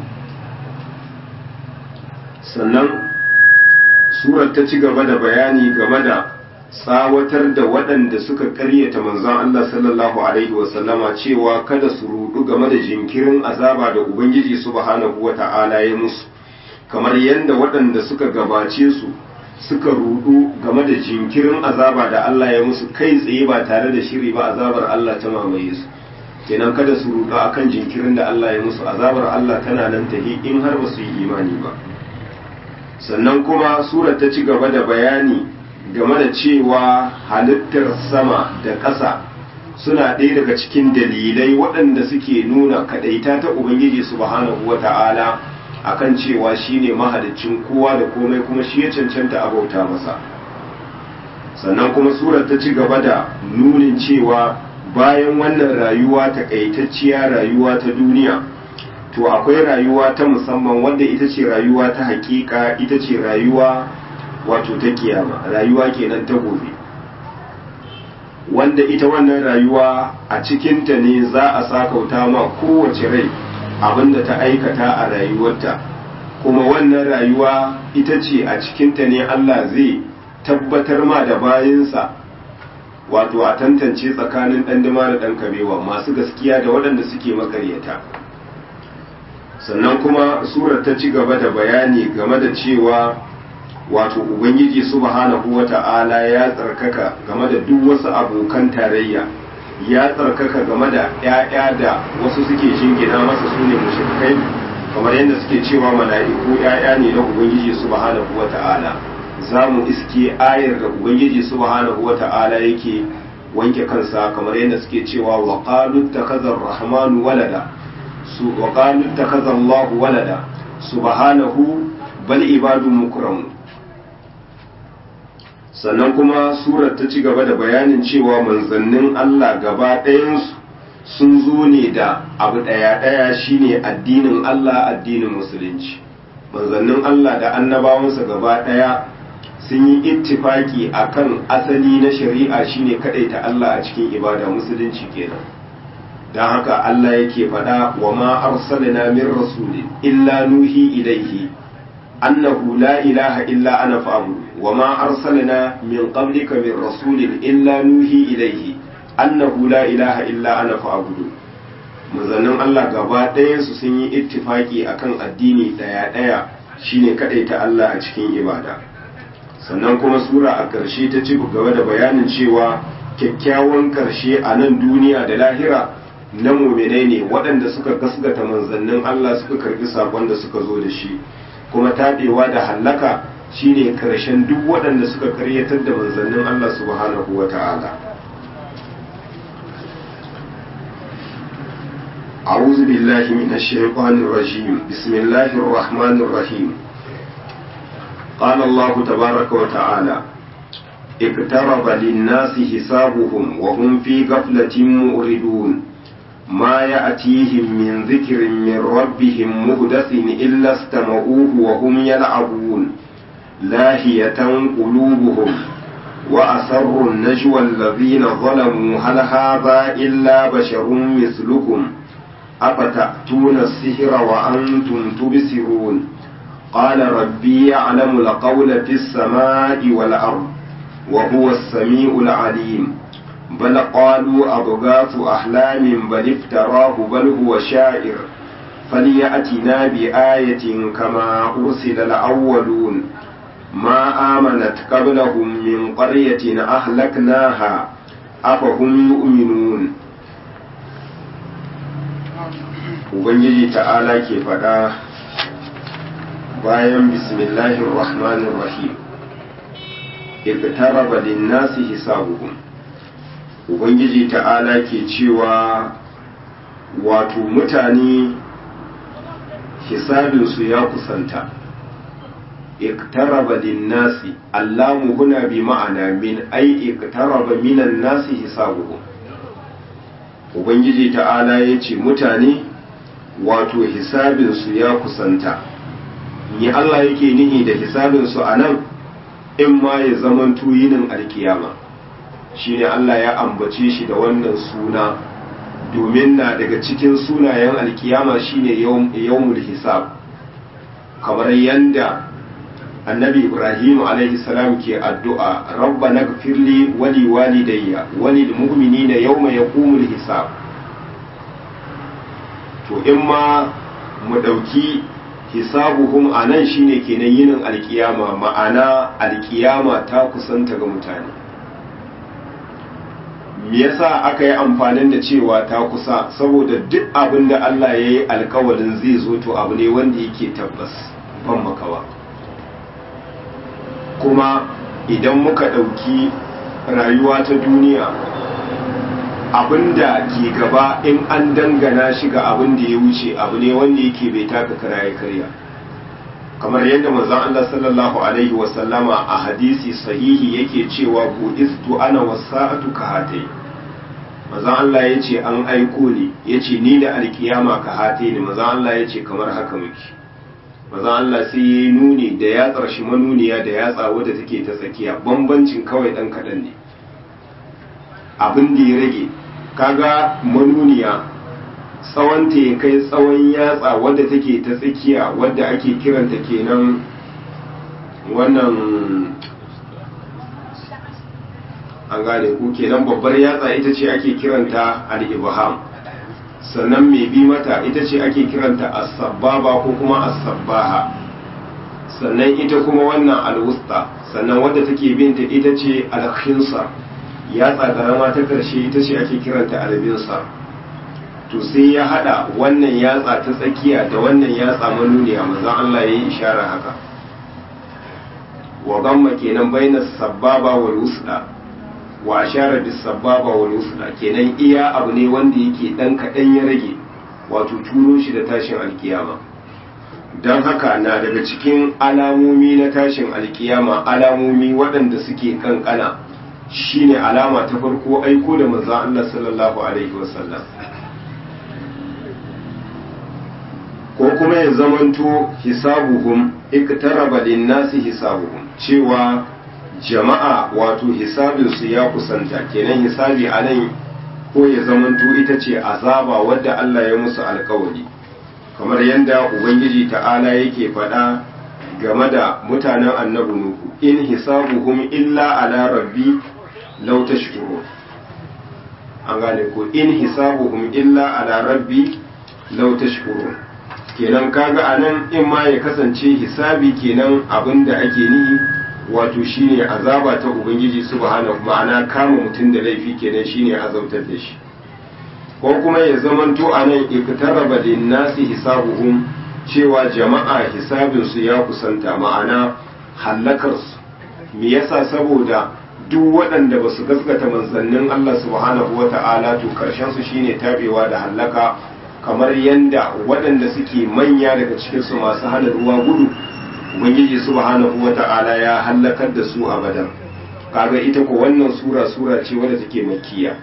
[SPEAKER 1] sannan surar ta ci gaba da bayani game da tsawatar da waɗanda suka ƙaryata manzon Allah sallallahu alaihi wasallama cewa kada su rudu game da jinkirin azaba da Ubangiji subhanahu wa ta'ala ya musu kamar yadda waɗanda suka gabace su suka rudu game da jinkirin azaba da Allah ya musu kai tsaye ba tare da shiri ba azabar Allah ta mamaye su kenan kada su rudu akan jinkirin da Allah ya musu azabar Allah tana nan tahi in har ba su yi imani ba sannan kuma surar ta ci gaba da bayani game da cewa halittar sama da ƙasa suna ɗaya daga cikin dalilai waɗanda suke nuna kaɗaita ta Ubangiji subhanahu wa ta'ala akan cewa shine mahaliccin kowa da komai kuma shi ya cancanta a bauta masa sannan kuma surar ta ci gaba da nunin cewa bayan wannan rayuwa takaitacciya rayuwa ta duniya to akwai rayuwa ta musamman wanda ita ce rayuwa ta hakika ita ce rayuwa wato ta kiyama rayuwa kenan ta gobe wanda ita wannan rayuwa a cikinta ne za a sakauta ma kowace rai abinda ta aikata a rayuwarta kuma wannan rayuwa ita ce a cikinta ne Allah zai tabbatar ma da bayansa wato a tantance tsakanin ɗan dima da ɗan kabewa masu gaskiya da waɗanda suke makaryata sannan kuma surar ta ci gaba da bayani game da cewa wato ubangiji subhanahu wata'ala ya tsarkaka game da duk wasu abokan tarayya ya tsarkaka game da 'ya'ya da wasu suke jingina masa su ne mushrikai kamar yadda suke cewa mala'iku 'ya'ya ne na ubangiji subhanahu wata'ala za mu iske ayar da ubangiji subhanahu wata'ala yake wanke kansa kamar yadda suke cewa wa qalu takazzar rahmanu walada su wa qalu takazzar Allah walada subhanahu bal ibadun mukramun sannan kuma surar ta ci gaba da bayanin cewa manzannin Allah gaba ɗayansu sun zo ne da abu ɗaya ɗaya shine addinin Allah addinin musulunci manzannin Allah da annabawansa gaba ɗaya sun yi ittifaki akan asali na shari'a shine ta Allah a cikin ibada musulunci kenan don haka Allah yake faɗa wa ma arsalna min rasulin illa nuhi ilaihi annahu la ilaha illa ana fa'budu wa ma arsalna min qablika min rasulin illa nuhi ilaihi annahu la ilaha illa ana fa'budu manzannin Allah gaba ɗayan su sun yi ittifaki akan addini ɗaya ɗaya shine ta Allah a cikin ibada sannan kuma sura a ƙarshe ta ci gaba da bayanin cewa kyakkyawan ƙarshe a nan duniya da lahira na muminai ne waɗanda suka gasgata manzannin Allah suka karbi sakon da suka zo da shi kuma taɓewa da hallaka shine ƙarshen duk waɗanda suka karyatar da manzannin Allah subhanahu wa ta'ala أعوذ بالله من الشيطان الرجيم بسم الله الرحمن الرحيم قال الله تبارك وتعالى اقترب للناس حسابهم وهم في غفلة مؤردون ما يأتيهم من ذكر من ربهم مهدث إلا استمعوه وهم يلعبون لاهية قلوبهم وأسروا النجوى الذين ظلموا هل هذا إلا بشر مثلكم أفتأتون السحر وأنتم تبصرون قال ربي يعلم القول في السماء والأرض وهو السميع العليم بل قالوا أضغاث أحلام بل افتراه بل هو شاعر فليأتنا بآية كما أرسل الأولون ما آمنت قبلهم من قرية أهلكناها أفهم يؤمنون Ubangiji ta'ala ke faɗa bayan bismillahir rahmanir rahim iqtaraba lin-nasi hisabuhum Ubangiji ta'ala ke cewa wato mutane hisabinsu ya kusanta iktaraba linnasi allamu huna bi ma'ana min ai iktaraba minan nasi hisabuhum ubangiji ta'ala ya ce mutane wato hisabinsu ya kusanta ni Allah yake nihi da hisabinsu a nan in ma ya zaman tuyinin alkiyama shine Allah ya ambace shi da wannan suna domin na daga cikin sunayen alkiyama shine yawmul hisab kamar yanda annabi ibrahim alaihi salam ke addu'a rabbana gfirli wali walidayya walil mu'minina yawma yaqumul hisab to in ma mu dauki hisabuhum anan shine kenan yinin alkiyama ma'ana alkiyama ta kusanta ga mutane me yasa aka yi amfanin da cewa ta kusa saboda duk abin da Allah ya yi alkawalin zai zo to abu ne wanda yake tabbas ban makawa kuma idan muka ɗauki rayuwa ta duniya abin da ke gaba in an dangana shi ga abin da ya wuce abu ne wanda yake bai taka kara ya karya kamar yadda manzon Allah sallallahu alaihi wasallama a hadisi sahihi yake cewa bu'istu ana wasa'atu ka hatai manzon Allah ya ce an aiko ni ya ce ni da alkiyama ka hatai ne manzon Allah ya ce kamar haka muke manzon Allah sai ya yi nuni da yatsar shi manuniya da yatsa wadda take ta tsakiya bambancin kawai dan kaɗan ne abin da ya rage kaga manuniya tsawonta ya kai tsawon yatsa wadda take ta tsakiya wadda ake kiranta kenan wannan an gane ku kenan babbar yatsa ita ce ake kiranta al-ibham sannan mai bi mata ita ce ake kiranta as-sabbaba ko kuma as-sabbaha sannan ita kuma wannan al-wusta sannan wadda take binta ita ce al-khinsar yatsa karama ta karshe ita ce ake kiranta al-binsar to sai ya hada wannan yatsa ta tsakiya da wannan yatsa manuniya manzon Allah yayi ishara haka wa gamma kenan baina sababa wal wusda wa ashara bis sababa wal wusda kenan iya abu ne wanda yake dan kadan ya rage wato turo shi da tashin alkiyama dan haka na daga cikin alamomi na tashin alkiyama alamomi waɗanda suke kankana shine alama ta farko aiko da manzon Allah sallallahu alaihi wasallam ko kuma ya zamanto hisabuhum iktaraba linnasi hisabuhum cewa jama'a wato hisabinsu ya kusanta kenan hisabi a nan ko ya zamanto ita ce azaba wadda Allah ya musu alkawari kamar yadda ubangiji ta'ala yake faɗa game da mutanen annabi nuhu in hisabuhum illa ala rabbi law tashkurun an gane ko in hisabuhum illa ala rabbi law tashkurun kenan kaga anan in ma ya kasance hisabi kenan abinda ake nihi wato shine azaba ta ubangiji subhanahu ma'ana kama mutum da laifi kenan shine azabtar da shi ko kuma ya zamanto anan iktaraba linnasi hisabuhum cewa jama'a hisabin su ya kusanta ma'ana hallakar su me yasa saboda duk waɗanda ba su gaskata manzannin Allah subhanahu wata'ala to karshen su shine tabewa da hallaka kamar yanda waɗanda suke manya daga cikinsu masu hana ruwa gudu ubangiji subhanahu wata'ala ya hallakar da su abadan kaga ita ko wannan sura sura ce wadda take makkiya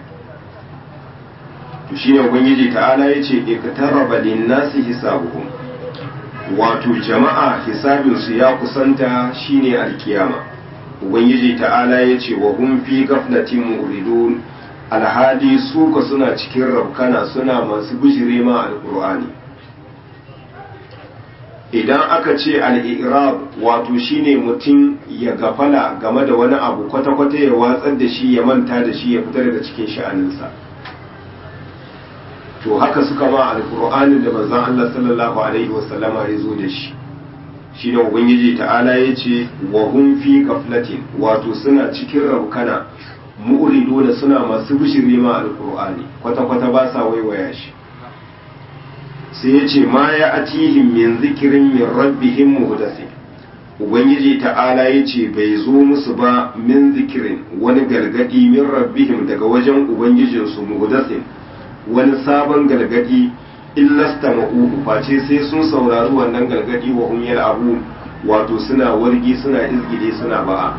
[SPEAKER 1] to shine ubangiji ta'ala yace iktaraba lin-nasi hisabuhum wato jama'a hisabin su ya kusanta shine alkiyama ubangiji ta'ala yace wa hum fi ghaflatin muridun alhali su ka suna cikin rabkana suna masu bujire ma alkur'ani idan aka ce al'irab wato shine mutum ya gafala game da wani abu kwata-kwata ya watsar da shi ya manta da shi ya fita daga cikin sha'aninsa to haka suka ma alkur'ani da manzon Allah sallallahu alaihi wasallama ya zo da shi shine ubangiji ta'ala ya ce wa hum fi gaflatin wato suna cikin raukana mu'rido da suna masu bishiri ma alkur'ani kwata-kwata ba sa waiwaya shi sai ya ce ma ya atihim min zikirin min rabbihim muhdasin ubangiji ta'ala ya ce bai zo musu ba min zikirin wani gargadi min rabbihim daga wajen ubangijinsu muhdasin wani sabon gargadi illasta ma'uhu face sai sun saurari wannan gargadi wa hum yal'abun wato suna wargi suna izgide suna ba'a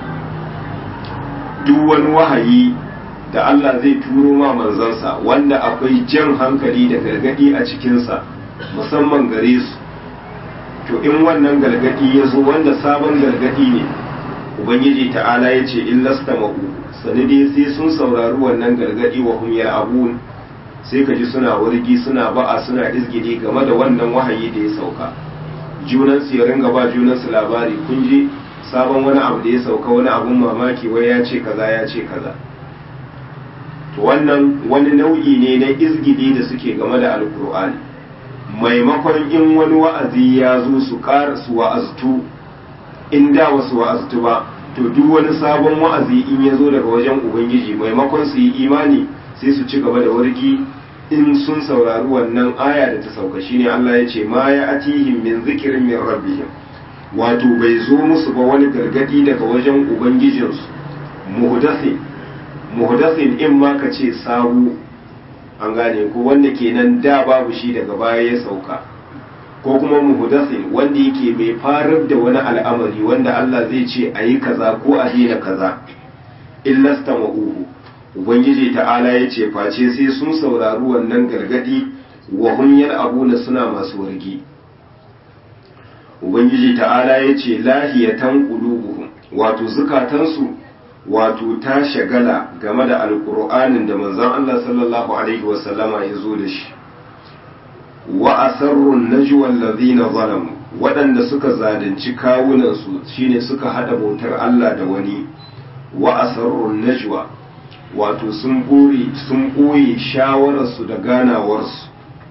[SPEAKER 1] duk wani wahayi da Allah zai turo ma manzansa wanda akwai jan hankali da gargadi a cikinsa musamman gare su to in wannan gargadi ya zo wanda sabon gargadi ne ubangiji ta'ala ya ce illasta ma'u sani dai sai sun saurari wannan gargadi wa hum abun sai ka ji suna wargi suna ba'a suna izgidi game da wannan wahayi da ya sauka junan su ya ringa ba junan su labari kun ji sabon wani abu da ya sauka wani abun mamaki wai ya ce kaza ya ce kaza to wannan wani nau'i ne na izgidi da suke game da alkur'ani maimakon in wani wa'azi ya zo su ƙara su wa'aztu in da wasu wa'aztu ba to duk wani sabon wa'azi in ya zo daga wajen ubangiji maimakon su yi imani sai su ci gaba da wargi in sun saurari wannan aya da ta sauka shine Allah ya ce ma ya atihim min zikirin min rabbihim wato bai zo musu ba wani gargadi daga wajen ubangijinsu muhdathin muhdathin in ma ka ce sabu an gane ko wanda kenan da babu shi daga baya ya sauka ko kuma muhdathin wanda yake mai farar da wani al'amari wanda Allah zai ce a yi kaza ko a daina kaza illasta ma'uhu ubangiji ta'ala ya ce face sai sun saurari wannan gargadi wa hum abuna suna masu wargi ubangiji ta'ala ya ce lahiyatan qulubuhum wato zukatansu wato ta shagala game da alkur'anin da manzon Allah sallallahu alaihi wasallama ya zo da shi wa asarrun najwa allazina zalamu waɗanda suka zalunci kawunansu shine suka hada bautar Allah da wani wa asarrun najwa wato sun buri sun boye shawararsu da ganawarsu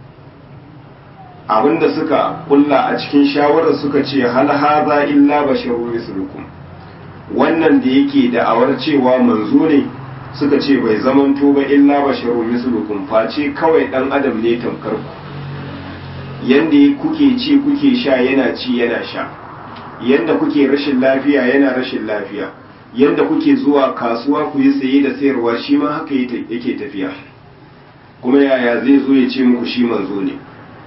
[SPEAKER 1] abinda suka kulla a cikin shawarar suka ce hal haza illa basharun mislukum wannan da yake da'awar cewa manzo ne suka ce bai zamanto ba illa basharun mislukum face kawai dan adam ne tamkar ku yanda kuke ci kuke sha yana ci yana sha yanda kuke rashin lafiya yana rashin lafiya yanda kuke zuwa kasuwa ku yi saye da sayarwa shi ma haka yake tafiya kuma yaya zai zo ya ce muku shi manzo ne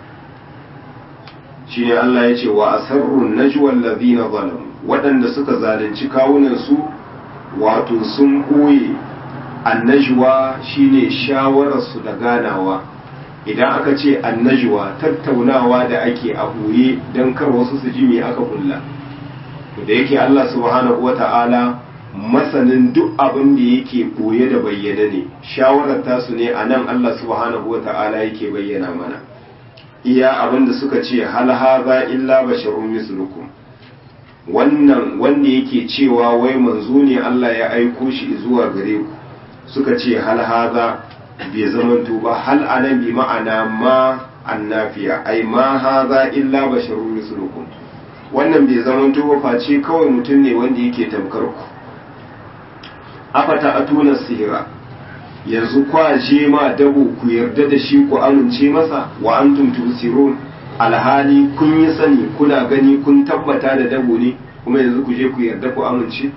[SPEAKER 1] shine Allah ya ce wa asarrun najwa allazina zalamu waɗanda suka zalunci kawunansu wato sun ɓoye annajwa shine shawararsu da ganawa idan aka ce annajwa tattaunawa da ake a ɓoye don kar wasu su ji me aka kulla to da yake Allah subhanahu wata'ala masanin duk abin da yake ɓoye da bayyana ne shawarar tasu ne a nan Allah subhanahu wata'ala yake bayyana mana iya abin da suka ce hal haza illa basharun mislukum wannan wanda yake cewa wai manzo ne Allah ya aiko shi zuwa gare ku suka ce hal haza bai zamanto ba hal anan bi ma'ana ma annafiya ai ma haza illa basharun mislukum wannan bai zamanto ba face kawai mutum ne wanda yake tamkar ku afata atuna sihira yanzu kwaje ma dabo ku yarda da shi ku amince masa wa antum tusirun alhali kun yi sani kuna gani kun tabbata da dabo ne kuma yanzu ku je ku yarda ku amince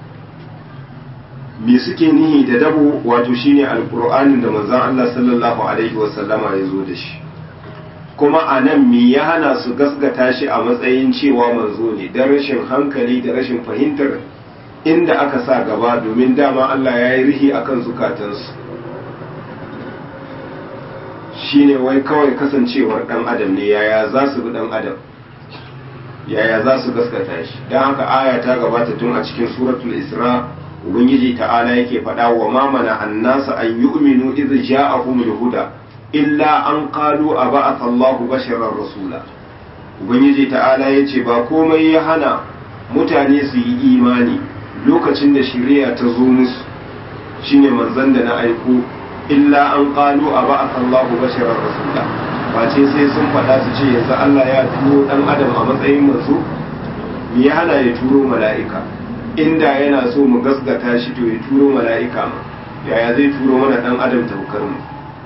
[SPEAKER 1] me suke nihi da dabo wato shine alqur'anin da manzon Allah sallallahu alaihi wa sallama ya zo da shi kuma a nan me ya hana su gasgata shi a matsayin cewa manzo ne don rashin hankali da rashin fahimtar inda aka sa gaba domin dama Allah ya yi rihi akan zukatansu shine wai kawai kasancewar dan adam ne yaya za su bi dan adam yaya za su gaskata shi don haka aya ta gabata tun a cikin suratul isra ubangiji ta'ala yake faɗa wa mamana annasa an yu'minu idh ja'ahumul huda illa an qalu aba'atha Allahu basharar rasula ubangiji ta'ala ya ce ba komai ya hana mutane su yi imani lokacin da shari'a ta zo musu shine manzon da na aiko illa an qalu a ba'atha Allahu basharar rasula face sai sun faɗa su ce yanzu Allah ya turo dan adam a matsayin manzo me ya hana ya turo mala'ika inda yana so mu gasgata shi to ya turo mala'ika ma yaya zai turo mana dan adam taukar mu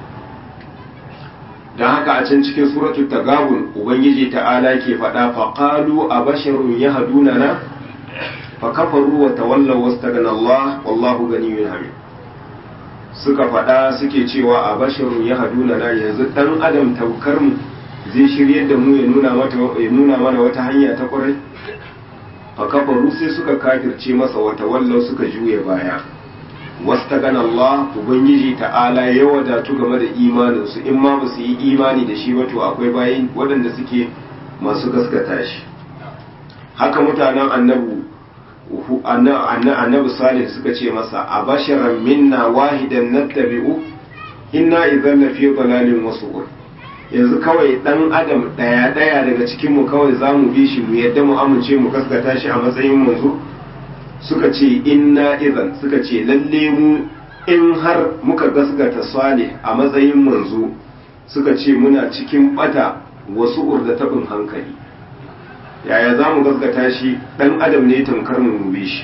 [SPEAKER 1] dan haka a can cikin suratul tagabun ubangiji ta'ala ke faɗa fa qalu abasharun yahdunana fa kafaru wa tawallaw wastaghna Allah wallahu ganiyyun hamid suka faɗa suke cewa abasharun yahdunana yanzu dan adam taukar mu zai shiryar da mu ya nuna mata ya nuna mana wata hanya ta kwarai fa kafaru sai suka kafirce masa wa tawallaw suka juye baya wastagana Allah ubangiji ta'ala ya wadatu game da imaninsu in ma ba su yi imani da shi wato akwai bayin waɗanda suke masu gaskata shi haka mutanen annabu annabi salih suka ce masa a basharan minna wahidan nattabi'u inna idan lafi dalalin wasu yanzu kawai dan adam daya daya daga cikin mu kawai zamu bi shi mu yadda mu amince mu gaskata shi a matsayin manzo suka ce inna idan suka ce lalle mu in har muka gasgata salih a matsayin manzo suka ce muna cikin bata wasu urdatabin hankali yaya za mu gasgata shi dan adam ne tamkar mu mube shi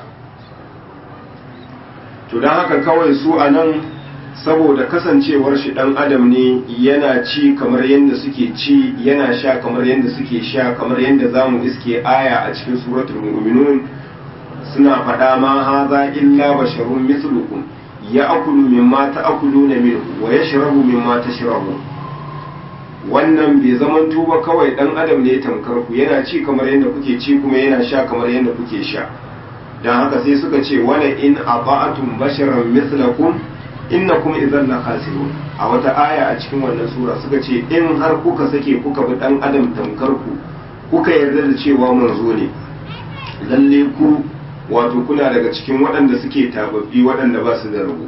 [SPEAKER 1] to don haka kawai su a nan saboda kasancewar shi dan adam ne yana ci kamar yadda suke ci yana sha kamar yadda suke sha kamar yadda za mu iske aya a cikin suratul mu'minun suna faɗa ma haza illa basharun mislukum ya akulu mimma ta'kuluna minhu wa yashrabu mimma tashrabu wannan bai zaman tuba kawai dan adam ne tamkar ku yana ci kamar yadda kuke ci kuma yana sha kamar yadda kuke sha dan haka sai suka ce wala in aba'atum basharan mislakum innakum idhan la khasirun a wata aya a cikin wannan sura suka ce in har kuka sake kuka bi dan adam tamkar ku kuka yarda da cewa manzo ne lalle ku wato kuna daga cikin waɗanda suke tababbi waɗanda ba su da rabu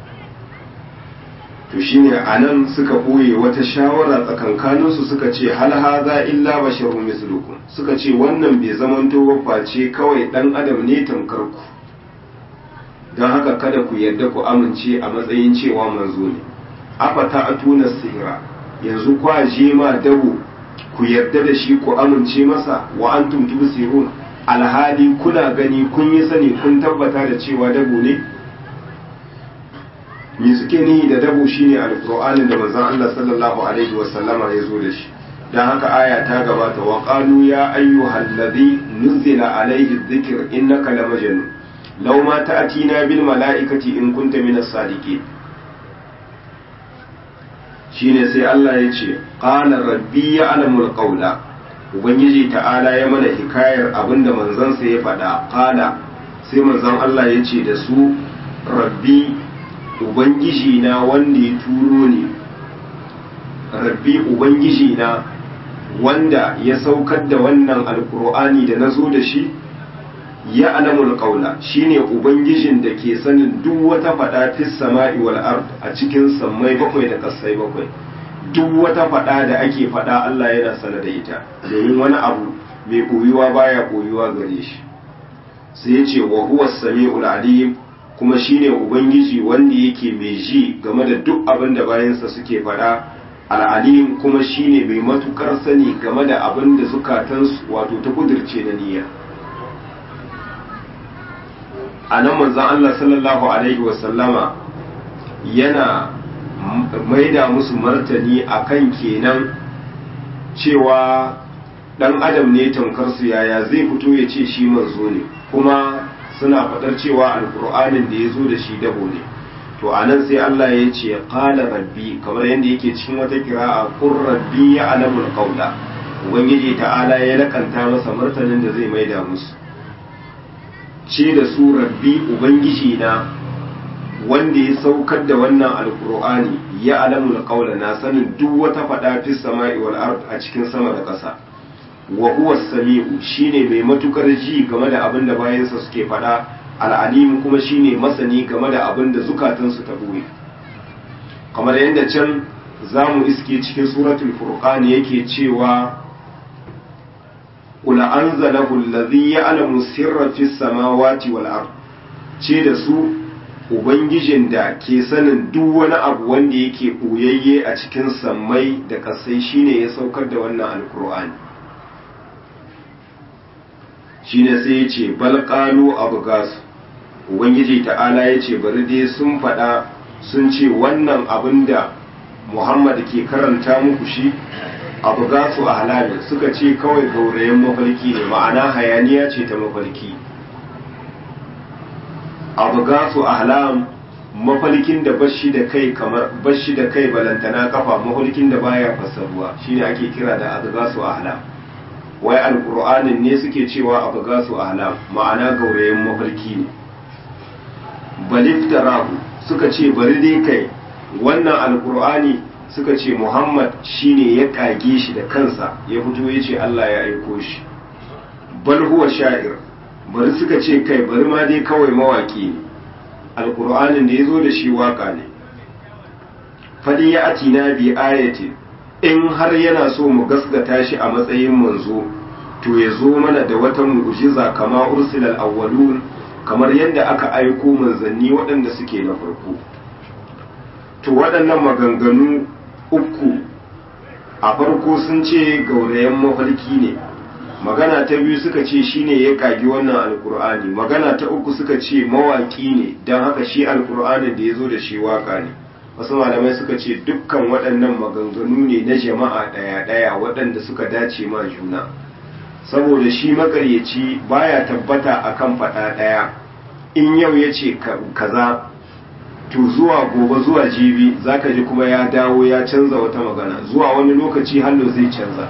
[SPEAKER 1] to shine a nan suka ɓoye wata shawara tsakankaninsu suka ce hal haza illa basharun mislukum suka ce wannan bai zamanto face kawai ɗan adam ne tamkar ku don haka kada ku yarda ku amince a matsayin cewa manzo ne afata atuna sihira yanzu kwa je ma dabo ku yarda da shi ku amince masa wa antum tubsirun alhali kuna gani kun yi sani kun tabbata da cewa dabo ne me suke nihi da dabo shine alqur'anin da manzon Allah sallallahu alaihi wa sallama ya zo da shi dan haka aya ta gabata wa qalu ya ayyuhal ladhi nuzila alaihi dhikr innaka lamajnun law ma ta'tina bil mala'ikati in kunta minas sadiqin shine sai Allah ya ce qala rabbi ya'lamul qawla ubangiji ta'ala ya mana hikayar abinda manzansa ya faɗa qala sai manzon Allah ya ce da su rabbi ubangiji na wanda ya turo ni rabbi ubangiji na wanda ya saukar da wannan alkur'ani da na zo da shi ya alamul qaula shine ubangijin da ke sanin duk wata fada fis sama'i wal ard a cikin sammai bakwai da kasai bakwai duk wata fada da ake fada Allah yana sana da ita domin wani abu mai koyuwa baya koyuwa gare shi sai ya ce wa huwa samiul alim kuma shine ubangiji wanda yake mai ji game da duk abin da bayansa suke fada al'alim kuma shine mai matukar sani game da abin da zukatansu wato ta kudirce na niyya a nan manzan Allah sallallahu Alaihi wasallama yana maida musu martani akan kenan cewa dan adam ne tamkarsu yaya zai fito ya ce shi manzo ne kuma suna faɗar cewa alkur'anin da ya zo da shi dabo ne to a nan sai Allah ya ce qala rabbi kamar yadda yake cikin wata kira'a qur rabbi ya alamul qawla ubangiji ta'ala ya lakanta masa martanin da zai maida musu ce da su rabbi ubangiji na wanda ya saukar da wannan alkur'ani ya alamul qawla na sanin duk wata fada fi sama'i wal ard a cikin sama da ƙasa wa huwa sami'u shine mai matukar ji game da abin da bayansa suke fada al'alim kuma shine masani game da abin da zukatansu ta buye kamar yadda can zamu iske cikin suratul furqan yake cewa qul anzalahu allazi ya'lamu sirra fis samawati wal ard ce da su ubangijin da ke sanin duk wani abu wanda yake ɓoyayye a cikin sammai da ƙasai shine ya saukar da wannan alkur'ani shine sai ya ce balƙalu abu gasu ubangiji ta'ala ya ce bari dai sun faɗa sun ce wannan abin da muhammad ke karanta muku shi abu gasu a halali suka ce kawai gaurayen mafarki ne ma'ana hayaniya ce ta mafarki abu gasu ahlam mafalkin da bashi da kai kamar bashi da kai balantana kafa mafalkin da baya fasaruwa shine ake kira da abu gasu ahlam wai alqur'anin ne suke cewa abu gasu ahlam ma'ana gaurayen mafalki ne baliftarahu suka ce bari dai kai wannan alqur'ani suka ce muhammad shine ya kage shi da kansa ya fito ya ce allah ya aiko shi bal huwa sha'ir bari suka ce kai bari ma dai kawai mawaki ne alkur'anin da ya zo da shi waka ne faɗi ya atina bi ayati in har yana so mu gasgata shi a matsayin manzo to ya zo mana da wata mu'jiza kama ursilal awwalun kamar yadda aka aiko manzanni waɗanda suke na farko to waɗannan maganganu uku a farko sun ce gaurayen mafarki ne magana ta biyu suka ce shine ya kagi wannan alkur'ani magana ta uku suka ce mawaki ne don haka shi alkur'anin da ya zo da shi waka ne wasu malamai suka ce dukkan waɗannan maganganu ne na jama'a ɗaya-ɗaya waɗanda suka dace ma juna saboda shi makaryaci baya tabbata akan faɗa ɗaya in yau ya ce kaza to zuwa gobe zuwa jibi zaka ji kuma ya dawo ya canza wata magana zuwa wani lokaci hallo zai canza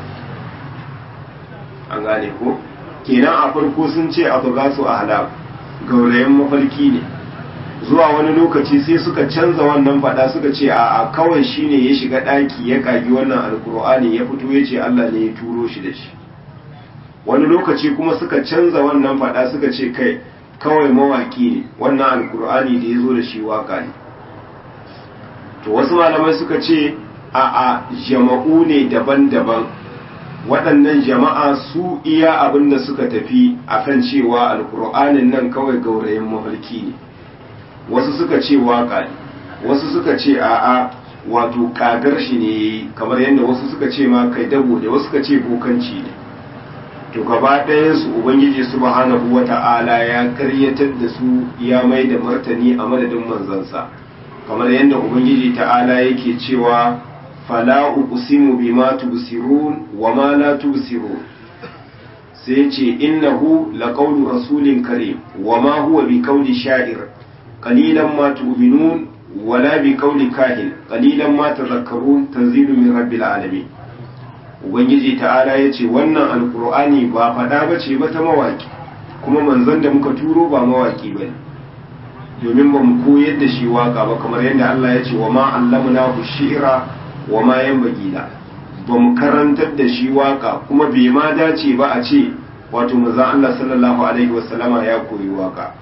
[SPEAKER 1] an gane ko kenan a farko sun ce abu gasu a halab gaurayen mafarki ne zuwa wani lokaci sai suka canza wannan fada suka ce a kawai shine ya shiga ɗaki ya kagi wannan alkur'ani ya fito ya ce allah ne ya turo shi da shi wani lokaci kuma suka canza wannan fada suka ce kai kawai mawaki ne wannan alkur'ani da ya zo da shi waka ne to wasu malamai suka ce a a jama'u ne daban-daban waɗannan jama'a su iya abin da suka tafi akan cewa alkur'anin nan kawai gaurayen mafarki ne wasu suka ce waka ne wasu suka ce a'a wato kagar shi ne kamar yadda wasu suka ce ma kai dabo ne wasu suka ce bokanci ne to gaba ɗayansu ubangiji subhanahu wata'ala ya karyatar da su ya mai da martani a madadin manzansa kamar yadda ubangiji ta'ala yake cewa fala uqsimu bima tubsirun wa ma la tubsirun sai ce innahu laqawlu rasulin karim wa ma huwa biqawli sha'ir qalilan ma tu'minun wala biqawli kahin qalilan ma tadhakkarun tanzilun min rabbil alamin ubangiji ta'ala ya ce wannan alkur'ani ba faɗa ba ce ba ta mawaki kuma manzon da muka turo ba mawaki ba ne domin ba mu koyar da shi waka ba kamar yadda Allah ya ce wa ma allamna ku shi'ira wa ma yan bagila ba mu karantar da shi waka kuma bai ma dace ba a ce wato manzon Allah sallallahu alaihi wasallama ya koyi waka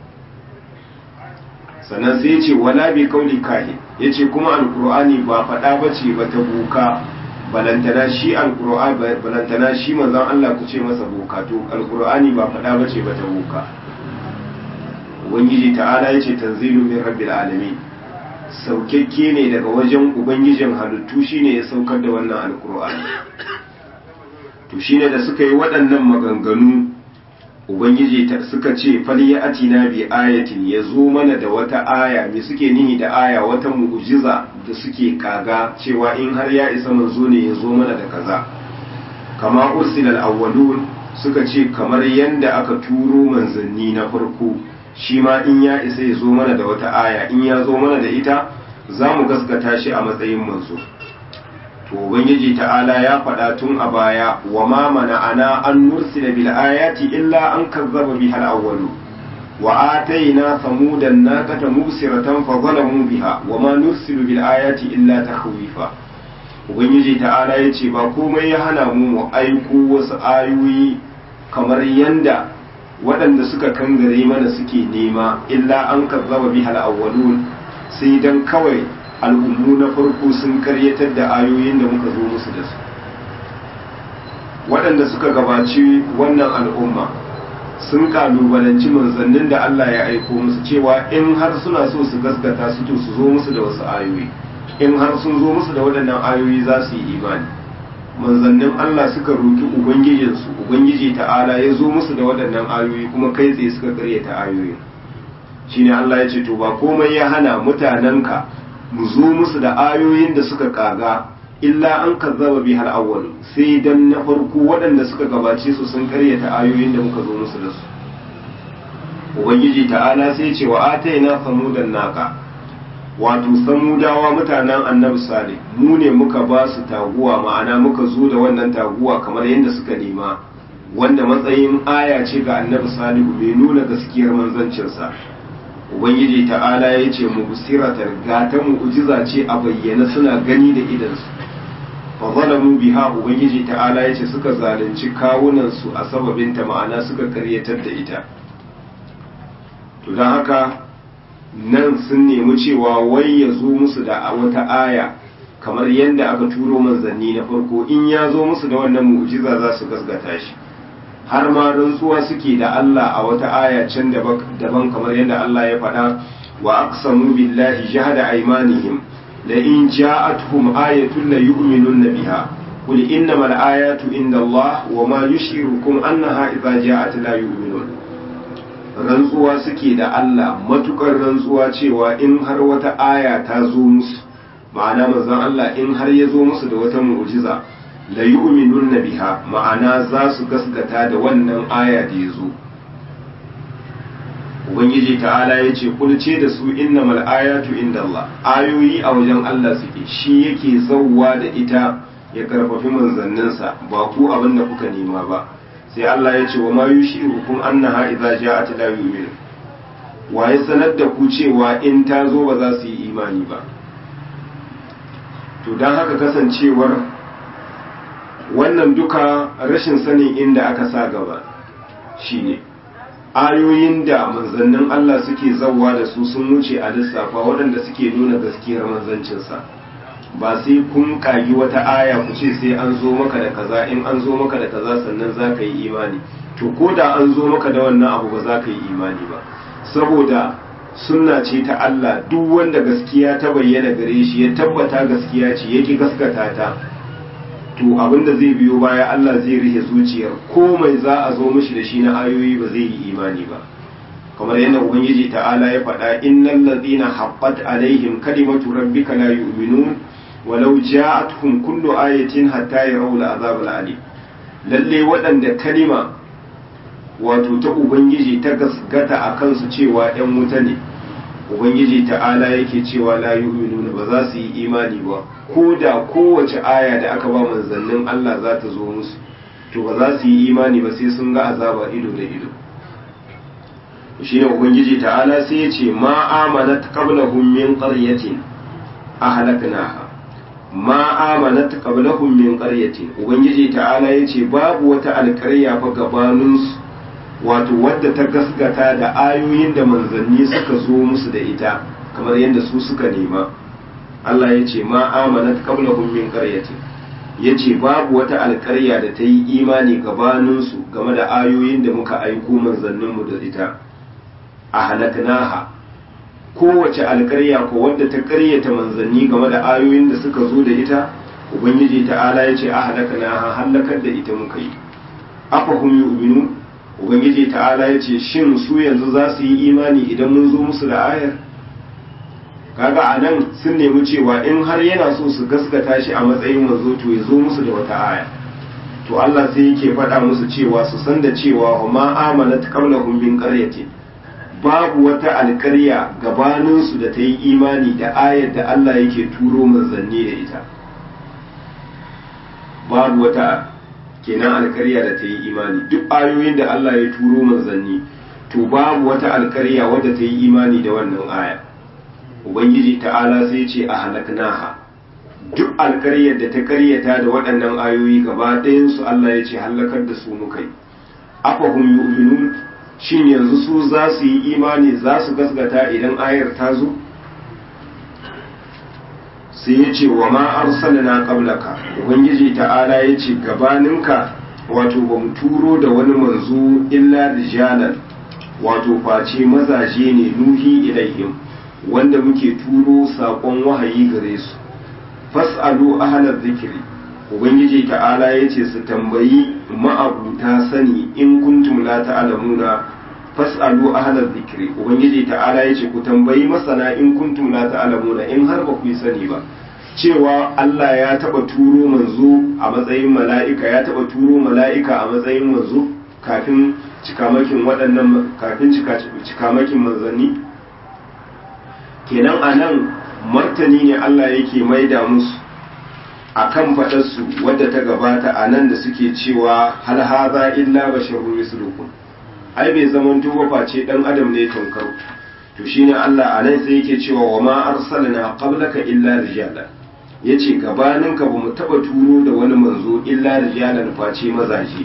[SPEAKER 1] sannan sai ya ce wala bi kauli kahin yace kuma alkur'ani ba faɗa ba ce ba ta buka balantana shi alqur'ani balantana shi manzon Allah ku ce masa boka to alqur'ani ba fada bace ba ta boka ubangiji ta'ala yace tanzilu min rabbil alamin saukakke ne daga wajen ubangijin halittu shine ya saukar da wannan alqur'ani to shine da suka yi waɗannan maganganu ubangiji ta suka ce faliya atina bi ayatin ya zo mana da wata aya me suke nihi da aya wata mu'jiza da suke kaga cewa in har ya isa manzo ne ya zo mana da kaza kama ursilal awwalun suka ce kamar yanda aka turo manzanni na farko shi ma in ya isa ya zo mana da wata aya in ya zo mana da ita za mu gaskata shi a matsayin manzo to ubangiji ta'ala ya faɗa tun a baya wa ma mana'ana an nursila bil ayati illa an kazzaba biha al awwalu wa atayna samudan naqata mubsiratan fa zalamu biha wa ma nursilu bil ayati illa takhwifa ubangiji ta'ala yace ba komai ya hana mu mu aiko wasu ayoyi kamar yanda waɗanda suka kangare mana suke nema illa an kazzaba biha al awwalun sai dan kawai al'ummu na farko sun karyatar da ayoyin da muka zo musu da su waɗanda suka gabaci wannan al'umma sun kalubalanci manzannin da Allah ya aiko musu cewa in har suna so su gaskata su to su zo musu da wasu ayoyi in har sun zo musu da waɗannan ayoyi za su yi imani manzannin Allah suka roki ubangijinsu ubangiji ta'ala ya zo musu da waɗannan ayoyi kuma kai tsaye suka karyata ayoyin shine Allah ya ce to ba komai ya hana mutanenka mu zo musu da ayoyin da suka kaga illa an kazzaba bi hal awwal sai dan na farko waɗanda suka gabace su sun karyata ayoyin da muka zo musu da su ubangiji ta'ala sai ce wa ataina samudan naka wato samudawa mutanen annabi salih mu ne muka ba su taguwa ma'ana muka zo da wannan taguwa kamar yadda suka nema wanda matsayin aya ce ga annabi salihu mai nuna gaskiyar manzancinsa ubangiji ta'ala ya ce mubsiratar gata mu'jiza ce a bayyana suna gani da idansu fa zalamu biha ubangiji ta'ala ya ce suka zalunci kawunansu a sababinta ma'ana suka karyatar da ita to don haka nan sun nemi cewa wai ya zo musu da wata aya kamar yadda aka turo manzanni na farko in ya zo musu da wannan mu'jiza za su gasgata shi har ma rantsuwa suke da Allah a wata aya can daban kamar yadda Allah ya faɗa wa aqsamu billahi jahada aymanihim la in ja'atuhum ayatun la yu'minunna biha qul innamal ayatu inda Allah wa ma yushirukum annaha idza ja'at la yu'minun rantsuwa suke da Allah matukar rantsuwa cewa in har wata aya ta zo musu ma'ana manzon Allah in har ya zo musu da wata mu'jiza la yu'minunna biha ma'ana za su gaskata da wannan aya da ya zo ubangiji ta'ala ya ce kulce da su innamal ayatu inda Allah ayoyi a wajen Allah suke shi yake zauwa da ita ya karfafi manzanninsa ba ku abin da kuka nema ba sai Allah ya ce wa ma yushirukum annaha idza ja'at la yu'minu wa ya sanar da ku cewa in ta zo ba za su yi imani ba to dan haka kasancewar wannan duka rashin sanin inda aka sa gaba shine ayoyin da manzannin Allah suke zawwa da su sun wuce a lissafa waɗanda suke nuna gaskiyar manzancinsa ba sai kun kagi wata aya ku ce sai an zo maka da kaza in an zo maka da kaza sannan za ka yi imani to ko da an zo maka da wannan abu ba za ka yi imani ba saboda sunna ce ta Allah duk wanda gaskiya ta bayyana gare shi ya tabbata gaskiya ce yake gaskata ta to abinda zai biyo baya Allah zai rihe zuciyar komai za a zo mishi da shi na ayoyi ba zai yi imani ba kamar yadda ubangiji ta'ala ya faɗa innal ladina haqqat alaihim kalimatu rabbika la yu'minun walau ja'atuhum kullu ayatin hatta yarawul azab alim lalle waɗanda kalima wato ta ubangiji ta gasgata a kansu cewa ‘yan wuta ne ubangiji ta'ala yake cewa la yu'minuna ba za su yi imani ba ko da kowace aya da aka ba manzannin Allah za ta zo musu to ba za su yi imani ba sai sun ga azaba ido da ido shi ne ubangiji ta'ala sai ya ce ma amanat qablahum min qaryatin ahlaknaha ma amanat qablahum min qaryatin ubangiji ta'ala ya ce babu wata alƙarya fa gabaninsu wato wadda ta gasgata da ayoyin da manzanni suka zo musu da ita kamar yadda su suka nema Allah ya ce ma amanat qablahum min qaryatin yace babu wata alƙarya da ta yi imani gabanin su game da ayoyin da muka aiko manzannin mu da ita a halaknaha kowace alƙarya ko wadda ta ƙaryata manzanni game da ayoyin da suka zo da ita ubangiji ta'ala ya ce a halaknaha halakar da ita muka yi afa hum yu'minun ubangiji ta'ala ya ce shin su yanzu za su yi imani idan mun zo musu da ayar kaga a nan sun nemi cewa in har yana so su gaskata shi a matsayin manzo to ya zo musu da wata aya to Allah sai yake faɗa musu cewa su san da cewa wa ma amanat qablahum min qaryatin babu wata alƙarya gabanin su da ta yi imani da ayar da Allah yake turo manzanni da ita babu wata kenan alkarya da ta yi imani duk ayoyin da Allah ya turo manzanni to babu wata alkarya wadda ta yi imani da wannan aya ubangiji ta'ala sai ce a halaknaha duk alkaryar da ta karyata da waɗannan ayoyi gaba ɗayan su Allah ya ce halakar da su muka yi afahum yu'minun shin yanzu su za su yi imani za su gasgata idan ayar ta zo sai ya ce wa ma arsalna qablaka ubangiji ta'ala ya ce gabaninka wato ba mu turo da wani manzo illa rijalan wato face mazaje ne nuhi ilaihim wanda muke turo saƙon wahayi gare su fas'alu ahalar zikiri ubangiji ta'ala ya ce su tambayi ma'abuta sani in kuntum la ta'lamuna fas'alu ahalar zikiri ubangiji ta'ala ya ce ku tambayi masana in kuntum la ta'lamuna in har ba ku yi sani ba cewa Allah ya taba turo manzo a matsayin mala'ika ya taba turo mala'ika a matsayin manzo kafin cikamakin waɗannan kafin cikamakin manzanni kenan a nan martani ne Allah yake maida musu a kan faɗarsu wadda ta gabata a nan da suke cewa hal haza illa basharun mislukum ai bai zaman tuba face dan adam ne tankar to shine Allah a nan sai yake cewa wa ma arsalna qablaka illa rijala yace gabaninka bamu taba turo da wani manzo illa rijalan face mazaje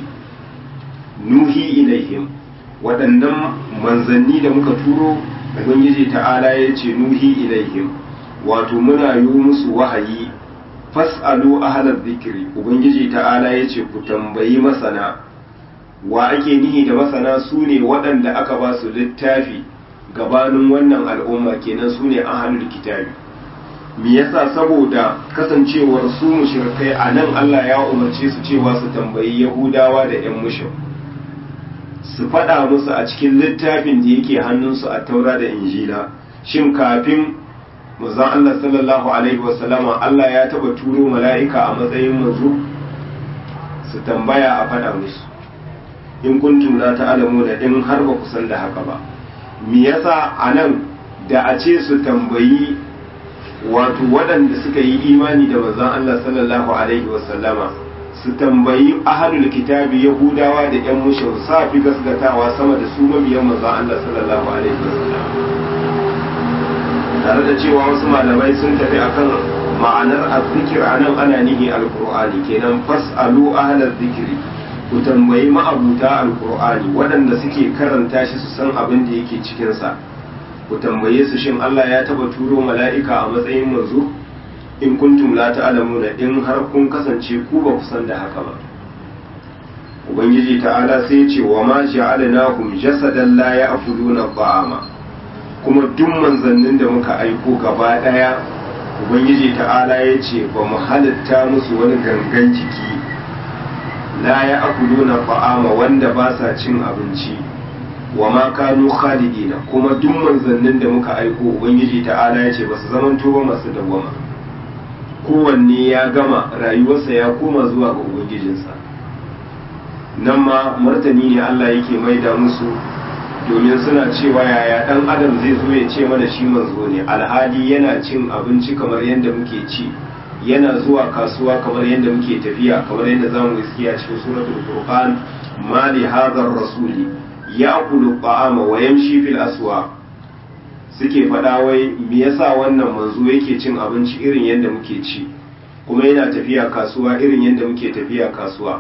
[SPEAKER 1] nuhi ilaihim waɗannan manzanni da muka turo ubangiji ta'ala ya ce nuhi ilaihim wato muna yi musu wahayi fas'alu ahalar zikiri ubangiji ta'ala ya ce ku tambayi masana wa ake nihi da masana su ne waɗanda aka ba su littafi gabanin wannan al'umma kenan su ne ahalul kitabi me yasa saboda kasancewar su mushrikai a nan Allah ya umarce su cewa su tambayi yahudawa da 'yan mushrik su faɗa musu a cikin littafin da yake hannunsu a taura da injila shin kafin manzon Allah sallallahu alaihi wasallama Allah ya taba turo mala'ika a matsayin manzo su tambaya a faɗa musu in kuntum la ta'lamu da in har ba ku san da haka ba me yasa anan da a ce su tambayi wato waɗanda suka yi imani da manzon Allah sallallahu alaihi wasallama su tambayi ahalul kitabi yahudawa da yan mushin sa fi gasgatawa sama da su mabiyan manzon Allah sallallahu alaihi wasallam tare da cewa wasu malamai sun tafi akan ma'anar azzikir anan ana nihi alqur'ani kenan fasalu ahlal zikri ku tambayi ma'abuta alqur'ani waɗanda suke karanta shi su san abin da yake cikin sa ku tambaye su shin Allah ya taba turo mala'ika a matsayin manzo in kuntum la ta'lamuna in har kun kasance ku ba ku san da haka ba ubangiji ta'ala sai ce wa ma ja'alnahum jasadan la ya'kuluna ta'ama kuma duk manzannin da muka aiko gaba daya ubangiji ta'ala ya ce ba mu halitta musu wani gangan jiki la ya'kuluna ta'ama wanda ba sa cin abinci wa ma kanu khalidina kuma duk manzannin da muka aiko ubangiji ta'ala ya ce ba su zamanto ba masu dawwama kowanne ya gama rayuwarsa ya koma zuwa ga ubangijinsa nan ma martani ne Allah yake maida musu domin suna cewa yaya dan adam zai zo ya ce mana shi manzo ne alhali yana cin abinci kamar yadda muke ci yana zuwa kasuwa kamar yadda muke tafiya kamar yadda zamu iski a cikin suratul furqan ma li hadha rasuli ya'kulu ta'ama wa yamshi fil aswaq suke faɗa wai me yasa wannan manzo yake cin abinci irin yadda muke ci kuma yana tafiya kasuwa irin yadda muke tafiya kasuwa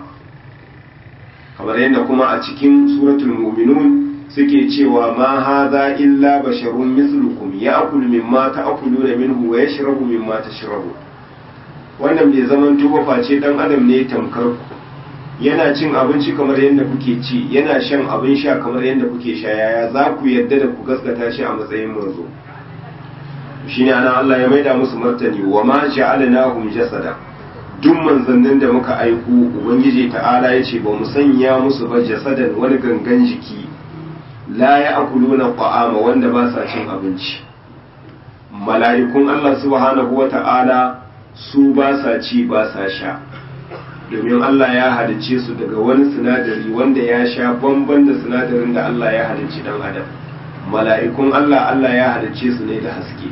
[SPEAKER 1] kamar yadda kuma a cikin suratul mu'minun suke cewa ma hadha illa basharun mislukum ya'kulu mimma ta'kuluna minhu wa yashrabu mimma tashrabu wannan bai zaman tuba face dan adam ne tamkar ku yana cin abinci kamar yadda kuke ci yana shan abin sha kamar yadda kuke sha yaya za ku yadda da ku gaskata shi a matsayin manzo shine ana Allah ya maida musu martani wa ma ja'alnahum jasada duk manzannin da muka aiko ubangiji ta'ala ya ce ba mu sanya musu ba jasadan wani gangan jiki la ya akuluna ta'ama wanda ba sa cin abinci mala'ikun Allah subhanahu wa ta'ala su ba sa ci ba sa sha domin Allah ya halicce su daga wani sinadari wanda ya sha bamban da sinadarin da Allah ya halicci dan adam mala'ikun Allah Allah ya halicce su ne da haske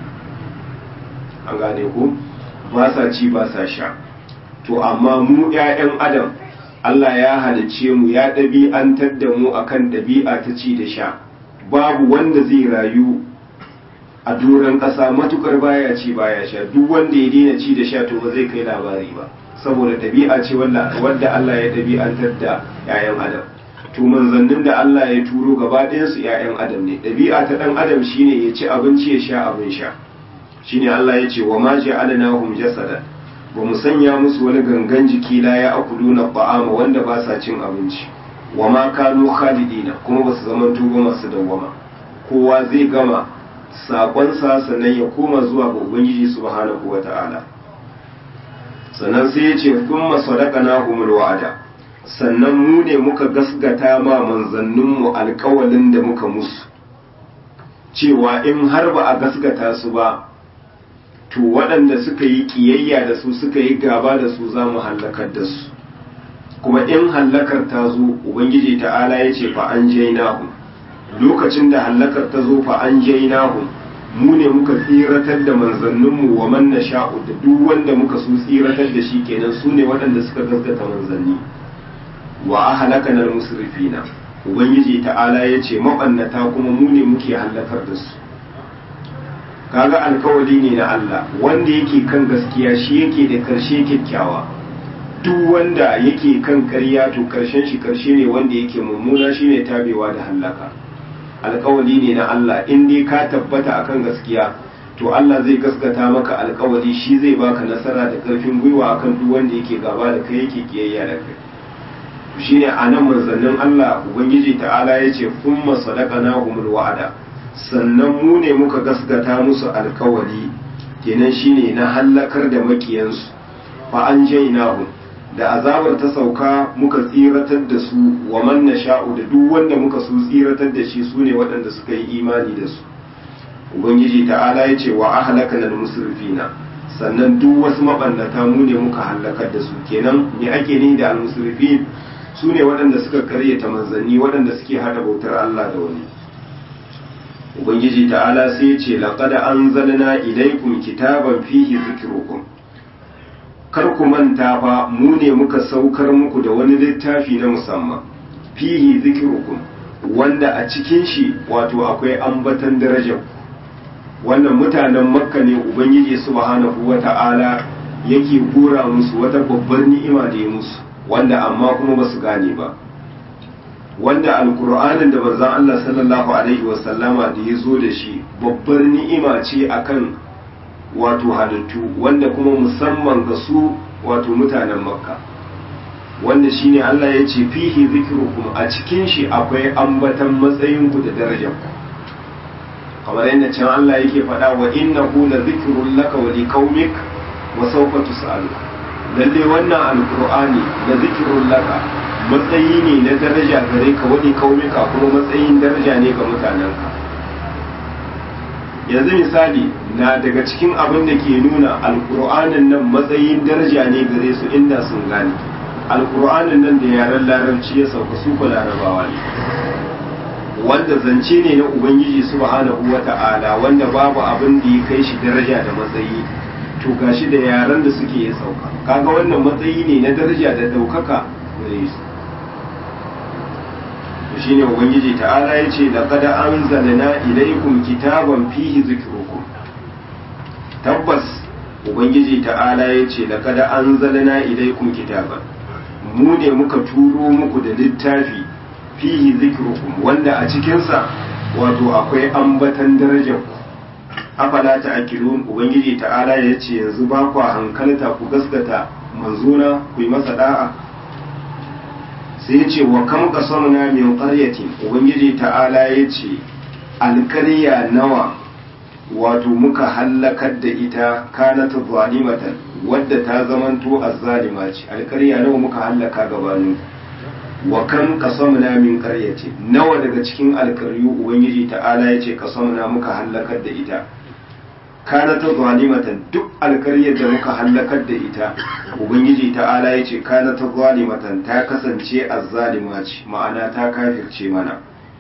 [SPEAKER 1] an gane ku ba sa ci ba sa sha to amma mu ‘ya'yan adam Allah ya halicce mu ya ɗabi'antar da mu akan ɗabi'a ta ci da sha babu wanda zai rayu a doron ƙasa matukar baya ci baya sha duk wanda ya daina ci da sha to ba zai kai labari ba saboda ɗabi'a ce wadda Allah ya ɗabi'antar da ‘ya'yan adam to manzannin da Allah ya turo gaba ɗayansu ‘ya'yan adam ne ɗabi'a ta ɗan adam shine ya ci abinci ya sha abin sha shine Allah ya ce wa ma ja'alnahum jasadan ba mu sanya musu wani gangan jiki la ya akulu na ba'ama wanda ba sa cin abinci wa ma kanu khalidina kuma ba su zama tuba masu dawwama kowa zai gama sakonsa sannan ya koma zuwa ga ubangiji subhanahu wata'ala sannan sai ya ce thumma sadaqnahumul wa'ada sannan mu ne muka gasgata ma manzanninmu alkawalin da muka musu cewa in har ba a gasgata su ba to waɗanda suka yi ƙiyayya da su suka yi gaba da su za mu hallakar da su kuma in hallakar ta zo ubangiji ta'ala ya ce fa an jainahu lokacin da hallakar ta zo fa an jainahu mu ne muka tsiratar da manzanninmu wa man nasha'u da duk wanda muka su tsiratar da shi kenan su ne waɗanda suka gaskata manzanni wa ahlakana al-musrifina ubangiji ta'ala ya ce mabannata kuma mu ne muke hallakar da su kaga alkawali ne na Allah wanda yake kan gaskiya shi yake da karshe kyakkyawa duk wanda yake kan ƙarya to karshen shi karshe ne wanda yake mummuna shine tabewa da hallaka alkawali ne na Allah in dai ka tabbata akan gaskiya to Allah zai gaskata maka alkawali shi zai baka nasara da karfin gwiwa akan duk wanda yake gaba da kai yake kiyayya da kai shine anan manzannin Allah ubangiji ta'ala yace thumma sadaqnahumul wa'ada sannan mu ne muka gaskata musu alkawari kenan shine na hallakar da makiyansu fa an jainahu da azabar ta sauka muka tsiratar da su wa man nasha'u da duk wanda muka su tsiratar da shi sune waɗanda suka yi imani da su ubangiji ta'ala ya ce wa ahlakana al-musrifina sannan duk wasu mabannata mu ne muka halakar da su kenan me ake ni da al-musrifin su ne waɗanda suka karyata manzanni waɗanda suke hada bautar Allah da wani ubangiji ta'ala sai ya ce laqad anzalna ilaykum kitaban fihi zikrukum kar ku manta fa mu ne muka saukar muku da wani littafi na musamman fihi zikrukum wanda a cikin shi wato akwai ambatan darajar wannan mutanen makka ne ubangiji subhanahu wata'ala yake gura musu wata babbar ni'ima da ya musu wanda amma kuma ba su gane ba wanda alkur'anin da manzon Allah sallallahu alaihi wasallama da ya zo da shi babbar ni'ima ce akan wato halittu wanda kuma musamman ga su wato mutanen makka wanda shine Allah ya ce fihi zikrukum a cikin shi akwai ambatan matsayinku da darajarku kamar yadda can Allah yake faɗa wa innahu la zikrun laka wa liqaumik wa sawfa tus'alu lalle wannan alqur'ani la zikrun laka matsayi ne na daraja gare ka wani kaumika kuma matsayin daraja ne ga mutanenka yanzu misali na daga cikin abin da ke nuna alkur'anin nan matsayin daraja ne gare su inda sun gane alkur'anin nan da yaren larabci ya sauka su ku larabawa ne wanda zance ne na ubangiji subhanahu wata'ala wanda babu abin da ya kai shi daraja da matsayi to gashi da yaren da suke ya sauka kaga wannan matsayi ne na daraja da ɗaukaka gare su shine ubangiji ta'ala ya ce laqad anzalna ilaykum kitaban fihi zikrukum tabbas ubangiji ta'ala ya ce laqad anzalna ilaykum kitaban mu ne muka turo muku da littafi fihi zikrukum wanda a cikinsa wato akwai ambatan darajar ku afala ta'qilun ubangiji ta'ala ya ce yanzu ba ku hankalta ku gaskata manzona ku yi masa da'a sai ya ce wa kam qasamna min qaryatin ubangiji ta'ala ya ce alƙarya nawa wato muka hallakar da ita kanat zalimatan wadda ta zamanto azzalima ce alƙarya nawa muka hallaka gabanin wa kam qasamna min qaryatin nawa daga cikin alƙaryu ubangiji ta'ala ya ce qasamna muka hallakar da ita kana ta zalimatan duk alkaryar da muka hallakar da ita ubangiji ta'ala ya ce kana ta zalimatan ta kasance azzalima ce ma'ana ta kafirce mana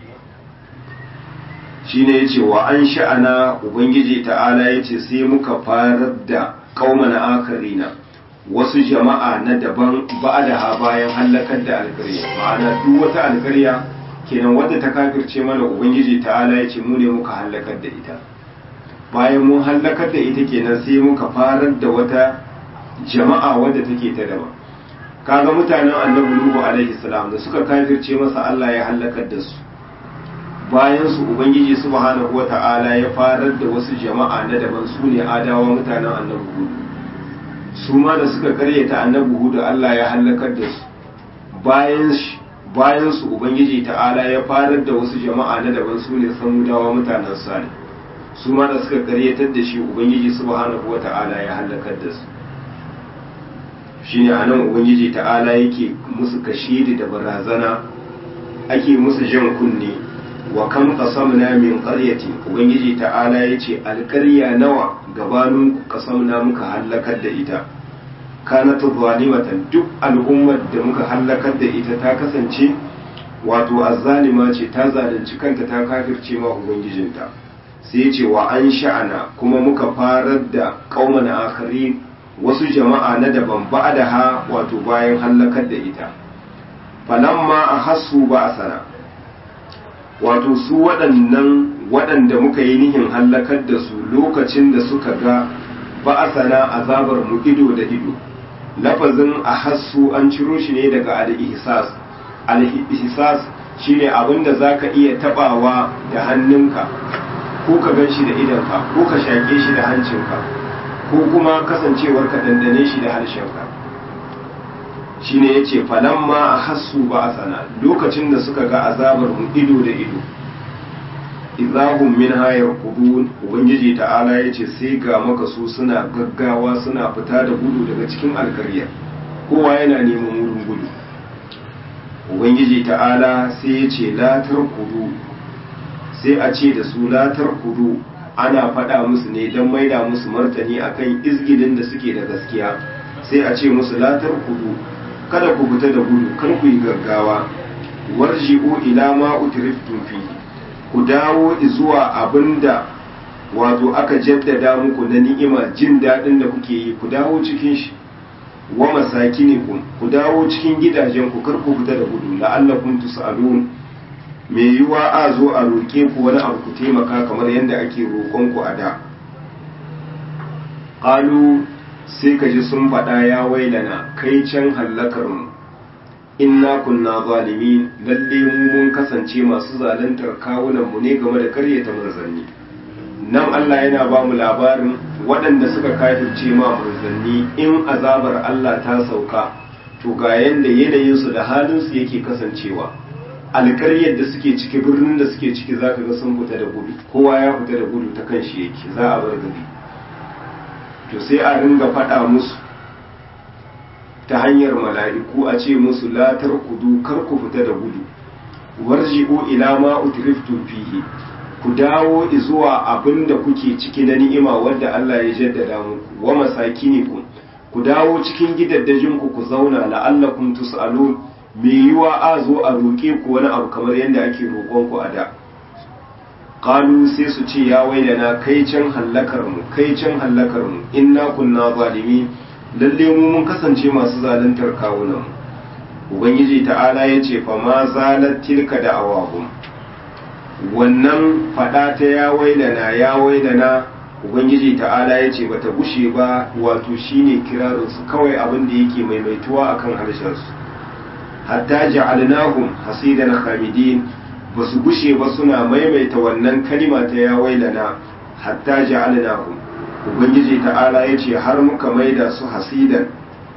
[SPEAKER 1] shine yace wa an sha'ana ubangiji ta'ala ya ce sai muka farar da kauman akarina wasu jama'a na daban ba'adaha bayan hallakar da alkarya ma'ana duk wata alkarya kenan wadda ta kafirce mana ubangiji ta'ala ya ce mu ne muka hallakar da ita bayan mun hallakar da ita kenan sai muka farar da wata jama'a wadda take ta daban kaga mutanen annabi nuhu alaihi salam da suka kafirce masa Allah ya hallakar da su bayan su ubangiji subhanahu wata'ala ya farar da wasu jama'a na daban su ne adawa mutanen annabi hudu su ma da suka karyata annabi hudu Allah ya halakar da su bayan bayan su ubangiji ta'ala ya farar da wasu jama'a na daban su ne samudawa mutanen salih su ma da suka karyatar da shi ubangiji subhanahu wata'ala ya halakar da su shine anan ubangiji ta'ala yake musu kashidi da barazana ake musu jan kunne wa kam qasamna min qaryati ubangiji ta'ala yace alqarya nawa gabanin qasamna muka halakar da ita kanat zalimatan duk al'ummar da muka halakar da ita ta kasance wato azzalima ce ta zalunci kanta ta kafirce ma ubangijinta sai yace wa an sha'ana kuma muka farar da qauman akharin wasu jama'a na daban ba'daha wato bayan halakar da ita falamma ahassu ba'sana wato su waɗannan waɗanda muka yi nihin hallakar da su lokacin da suka ga ba'asana azabar mu ido da ido lafazin a hassu an ciro shi ne daga al-ihsas al-ihsas shine abin da zaka iya tabawa da hannunka ko ka gan shi da idanka ko ka shaƙe shi da hancinka ko kuma kasancewar ka dandane shi da harshenka shine yace falamma ahassu ba'sana lokacin da suka ga azabar mu ido da ido idahum minha yarqudun ubangiji ta'ala yace sai ga maka su suna gaggawa suna fita da gudu daga cikin alkarya kowa yana neman wurin gudu ubangiji ta'ala sai yace la tarkudu sai a ce da su la tarkudu ana faɗa musu ne don maida musu martani akan izgidin da suke da gaskiya sai a ce musu la tarkudu kada ku fita da gudu kar ku yi gaggawa warji'u ila ma utriftum fi ku dawo zuwa abinda wato aka jaddada muku na ni'ima jin daɗin da kuke yi ku dawo cikin shi wa masakinikum ku dawo cikin gidajen ku kar ku fita da gudu la'allakum tus'alun me yiwa a zo a roƙe ku wani abu ku taimaka kamar yadda ake roƙon ku a da qalu sai ka ji sun faɗa ya wailana kai can hallakar mu inna kunna zalimin lalle mu mun kasance masu zaluntar kawunan mu ne game da karyata manzanni nan Allah yana ba mu labarin waɗanda suka kafirce ma manzanni in azabar Allah ta sauka to ga yanda yanayin su da halin su yake kasancewa alƙaryar da suke ciki birnin da suke ciki zaka ga sun fita da gudu kowa ya fita da gudu ta kan shi yake za a bar gari to sai a ringa faɗa musu ta hanyar mala'iku a ce musu latar kudu kar ku fita da gudu warji'u ila ma utriftum fihi ku dawo zuwa abin da kuke ciki na ni'ima wadda Allah ya jaddada muku wa masakinikum ku dawo cikin gidaddajin ku ku zauna la'allakum tus'alun me yiwa a zo a roƙe ku wani abu kamar yadda ake roƙon ku a da qalu sai su ce ya wailana kai can hallakar mu kai can hallakar mu inna kunna zalimin lalle mu mun kasance masu zaluntar kawunan mu ubangiji ta'ala ya ce fa ma zalat tilka da awahum wannan fada ta ya wailana ya wailana ubangiji ta'ala ya ce bata gushe ba wato shine kirarin su kawai abin da yake maimaituwa akan harshen su hatta ja'alnahum hasidan khamidin ba su gushe ba suna maimaita wannan kalima ta ya wailana hatta ja'alnahum ubangiji ta'ala ya ce har muka maida su hasidan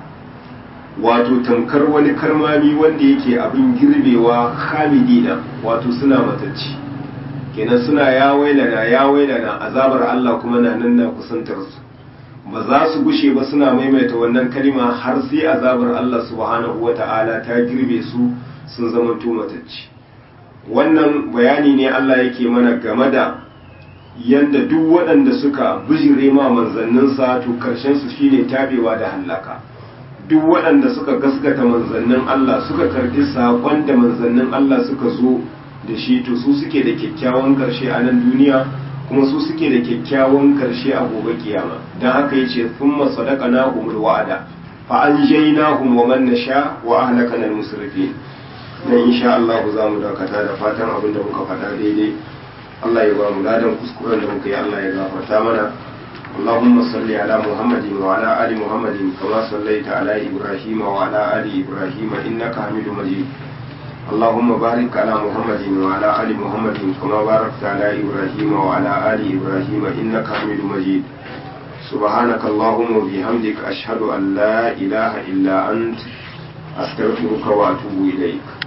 [SPEAKER 1] wato tamkar wani karmami wanda yake abin girbewa hamidina wato suna matacci kenan suna ya wailana ya wailana azabar Allah kuma na nan na kusantar su ba za su gushe ba suna maimaita wannan kalima har sai azabar Allah subhanahu wata'ala ta girbe su sun zama matacci wannan bayani ne Allah yake mana game da yanda duk waɗanda suka bijire ma manzanninsa to karshen su shine tabewa da hallaka duk waɗanda suka gaskata manzannin Allah suka karɓi saƙon da manzannin Allah suka zo da shi to su suke da kyakkyawan ƙarshe a nan duniya kuma su suke da kyakkyawan ƙarshe a gobe kiyama don haka ya ce sun masadaka na humul wa'ada fa an jai na wa man nasha wa ahlaka al musrifin nan insha Allah za mu dakata da fatan abin da muka faɗa daidai Allah ya ba mu ladan kuskuren da muka yi Allah ya gafarta mana اللهم صل على محمد وعلى آل محمد كما صليت على إبراهيم وعلى آل إبراهيم إنك حميد مجيد اللهم بارك على محمد وعلى آل محمد كما باركت على إبراهيم وعلى آل إبراهيم إنك حميد مجيد سبحانك اللهم وبحمدك أشهد أن لا إله إلا أنت أستغفرك وأتوب إليك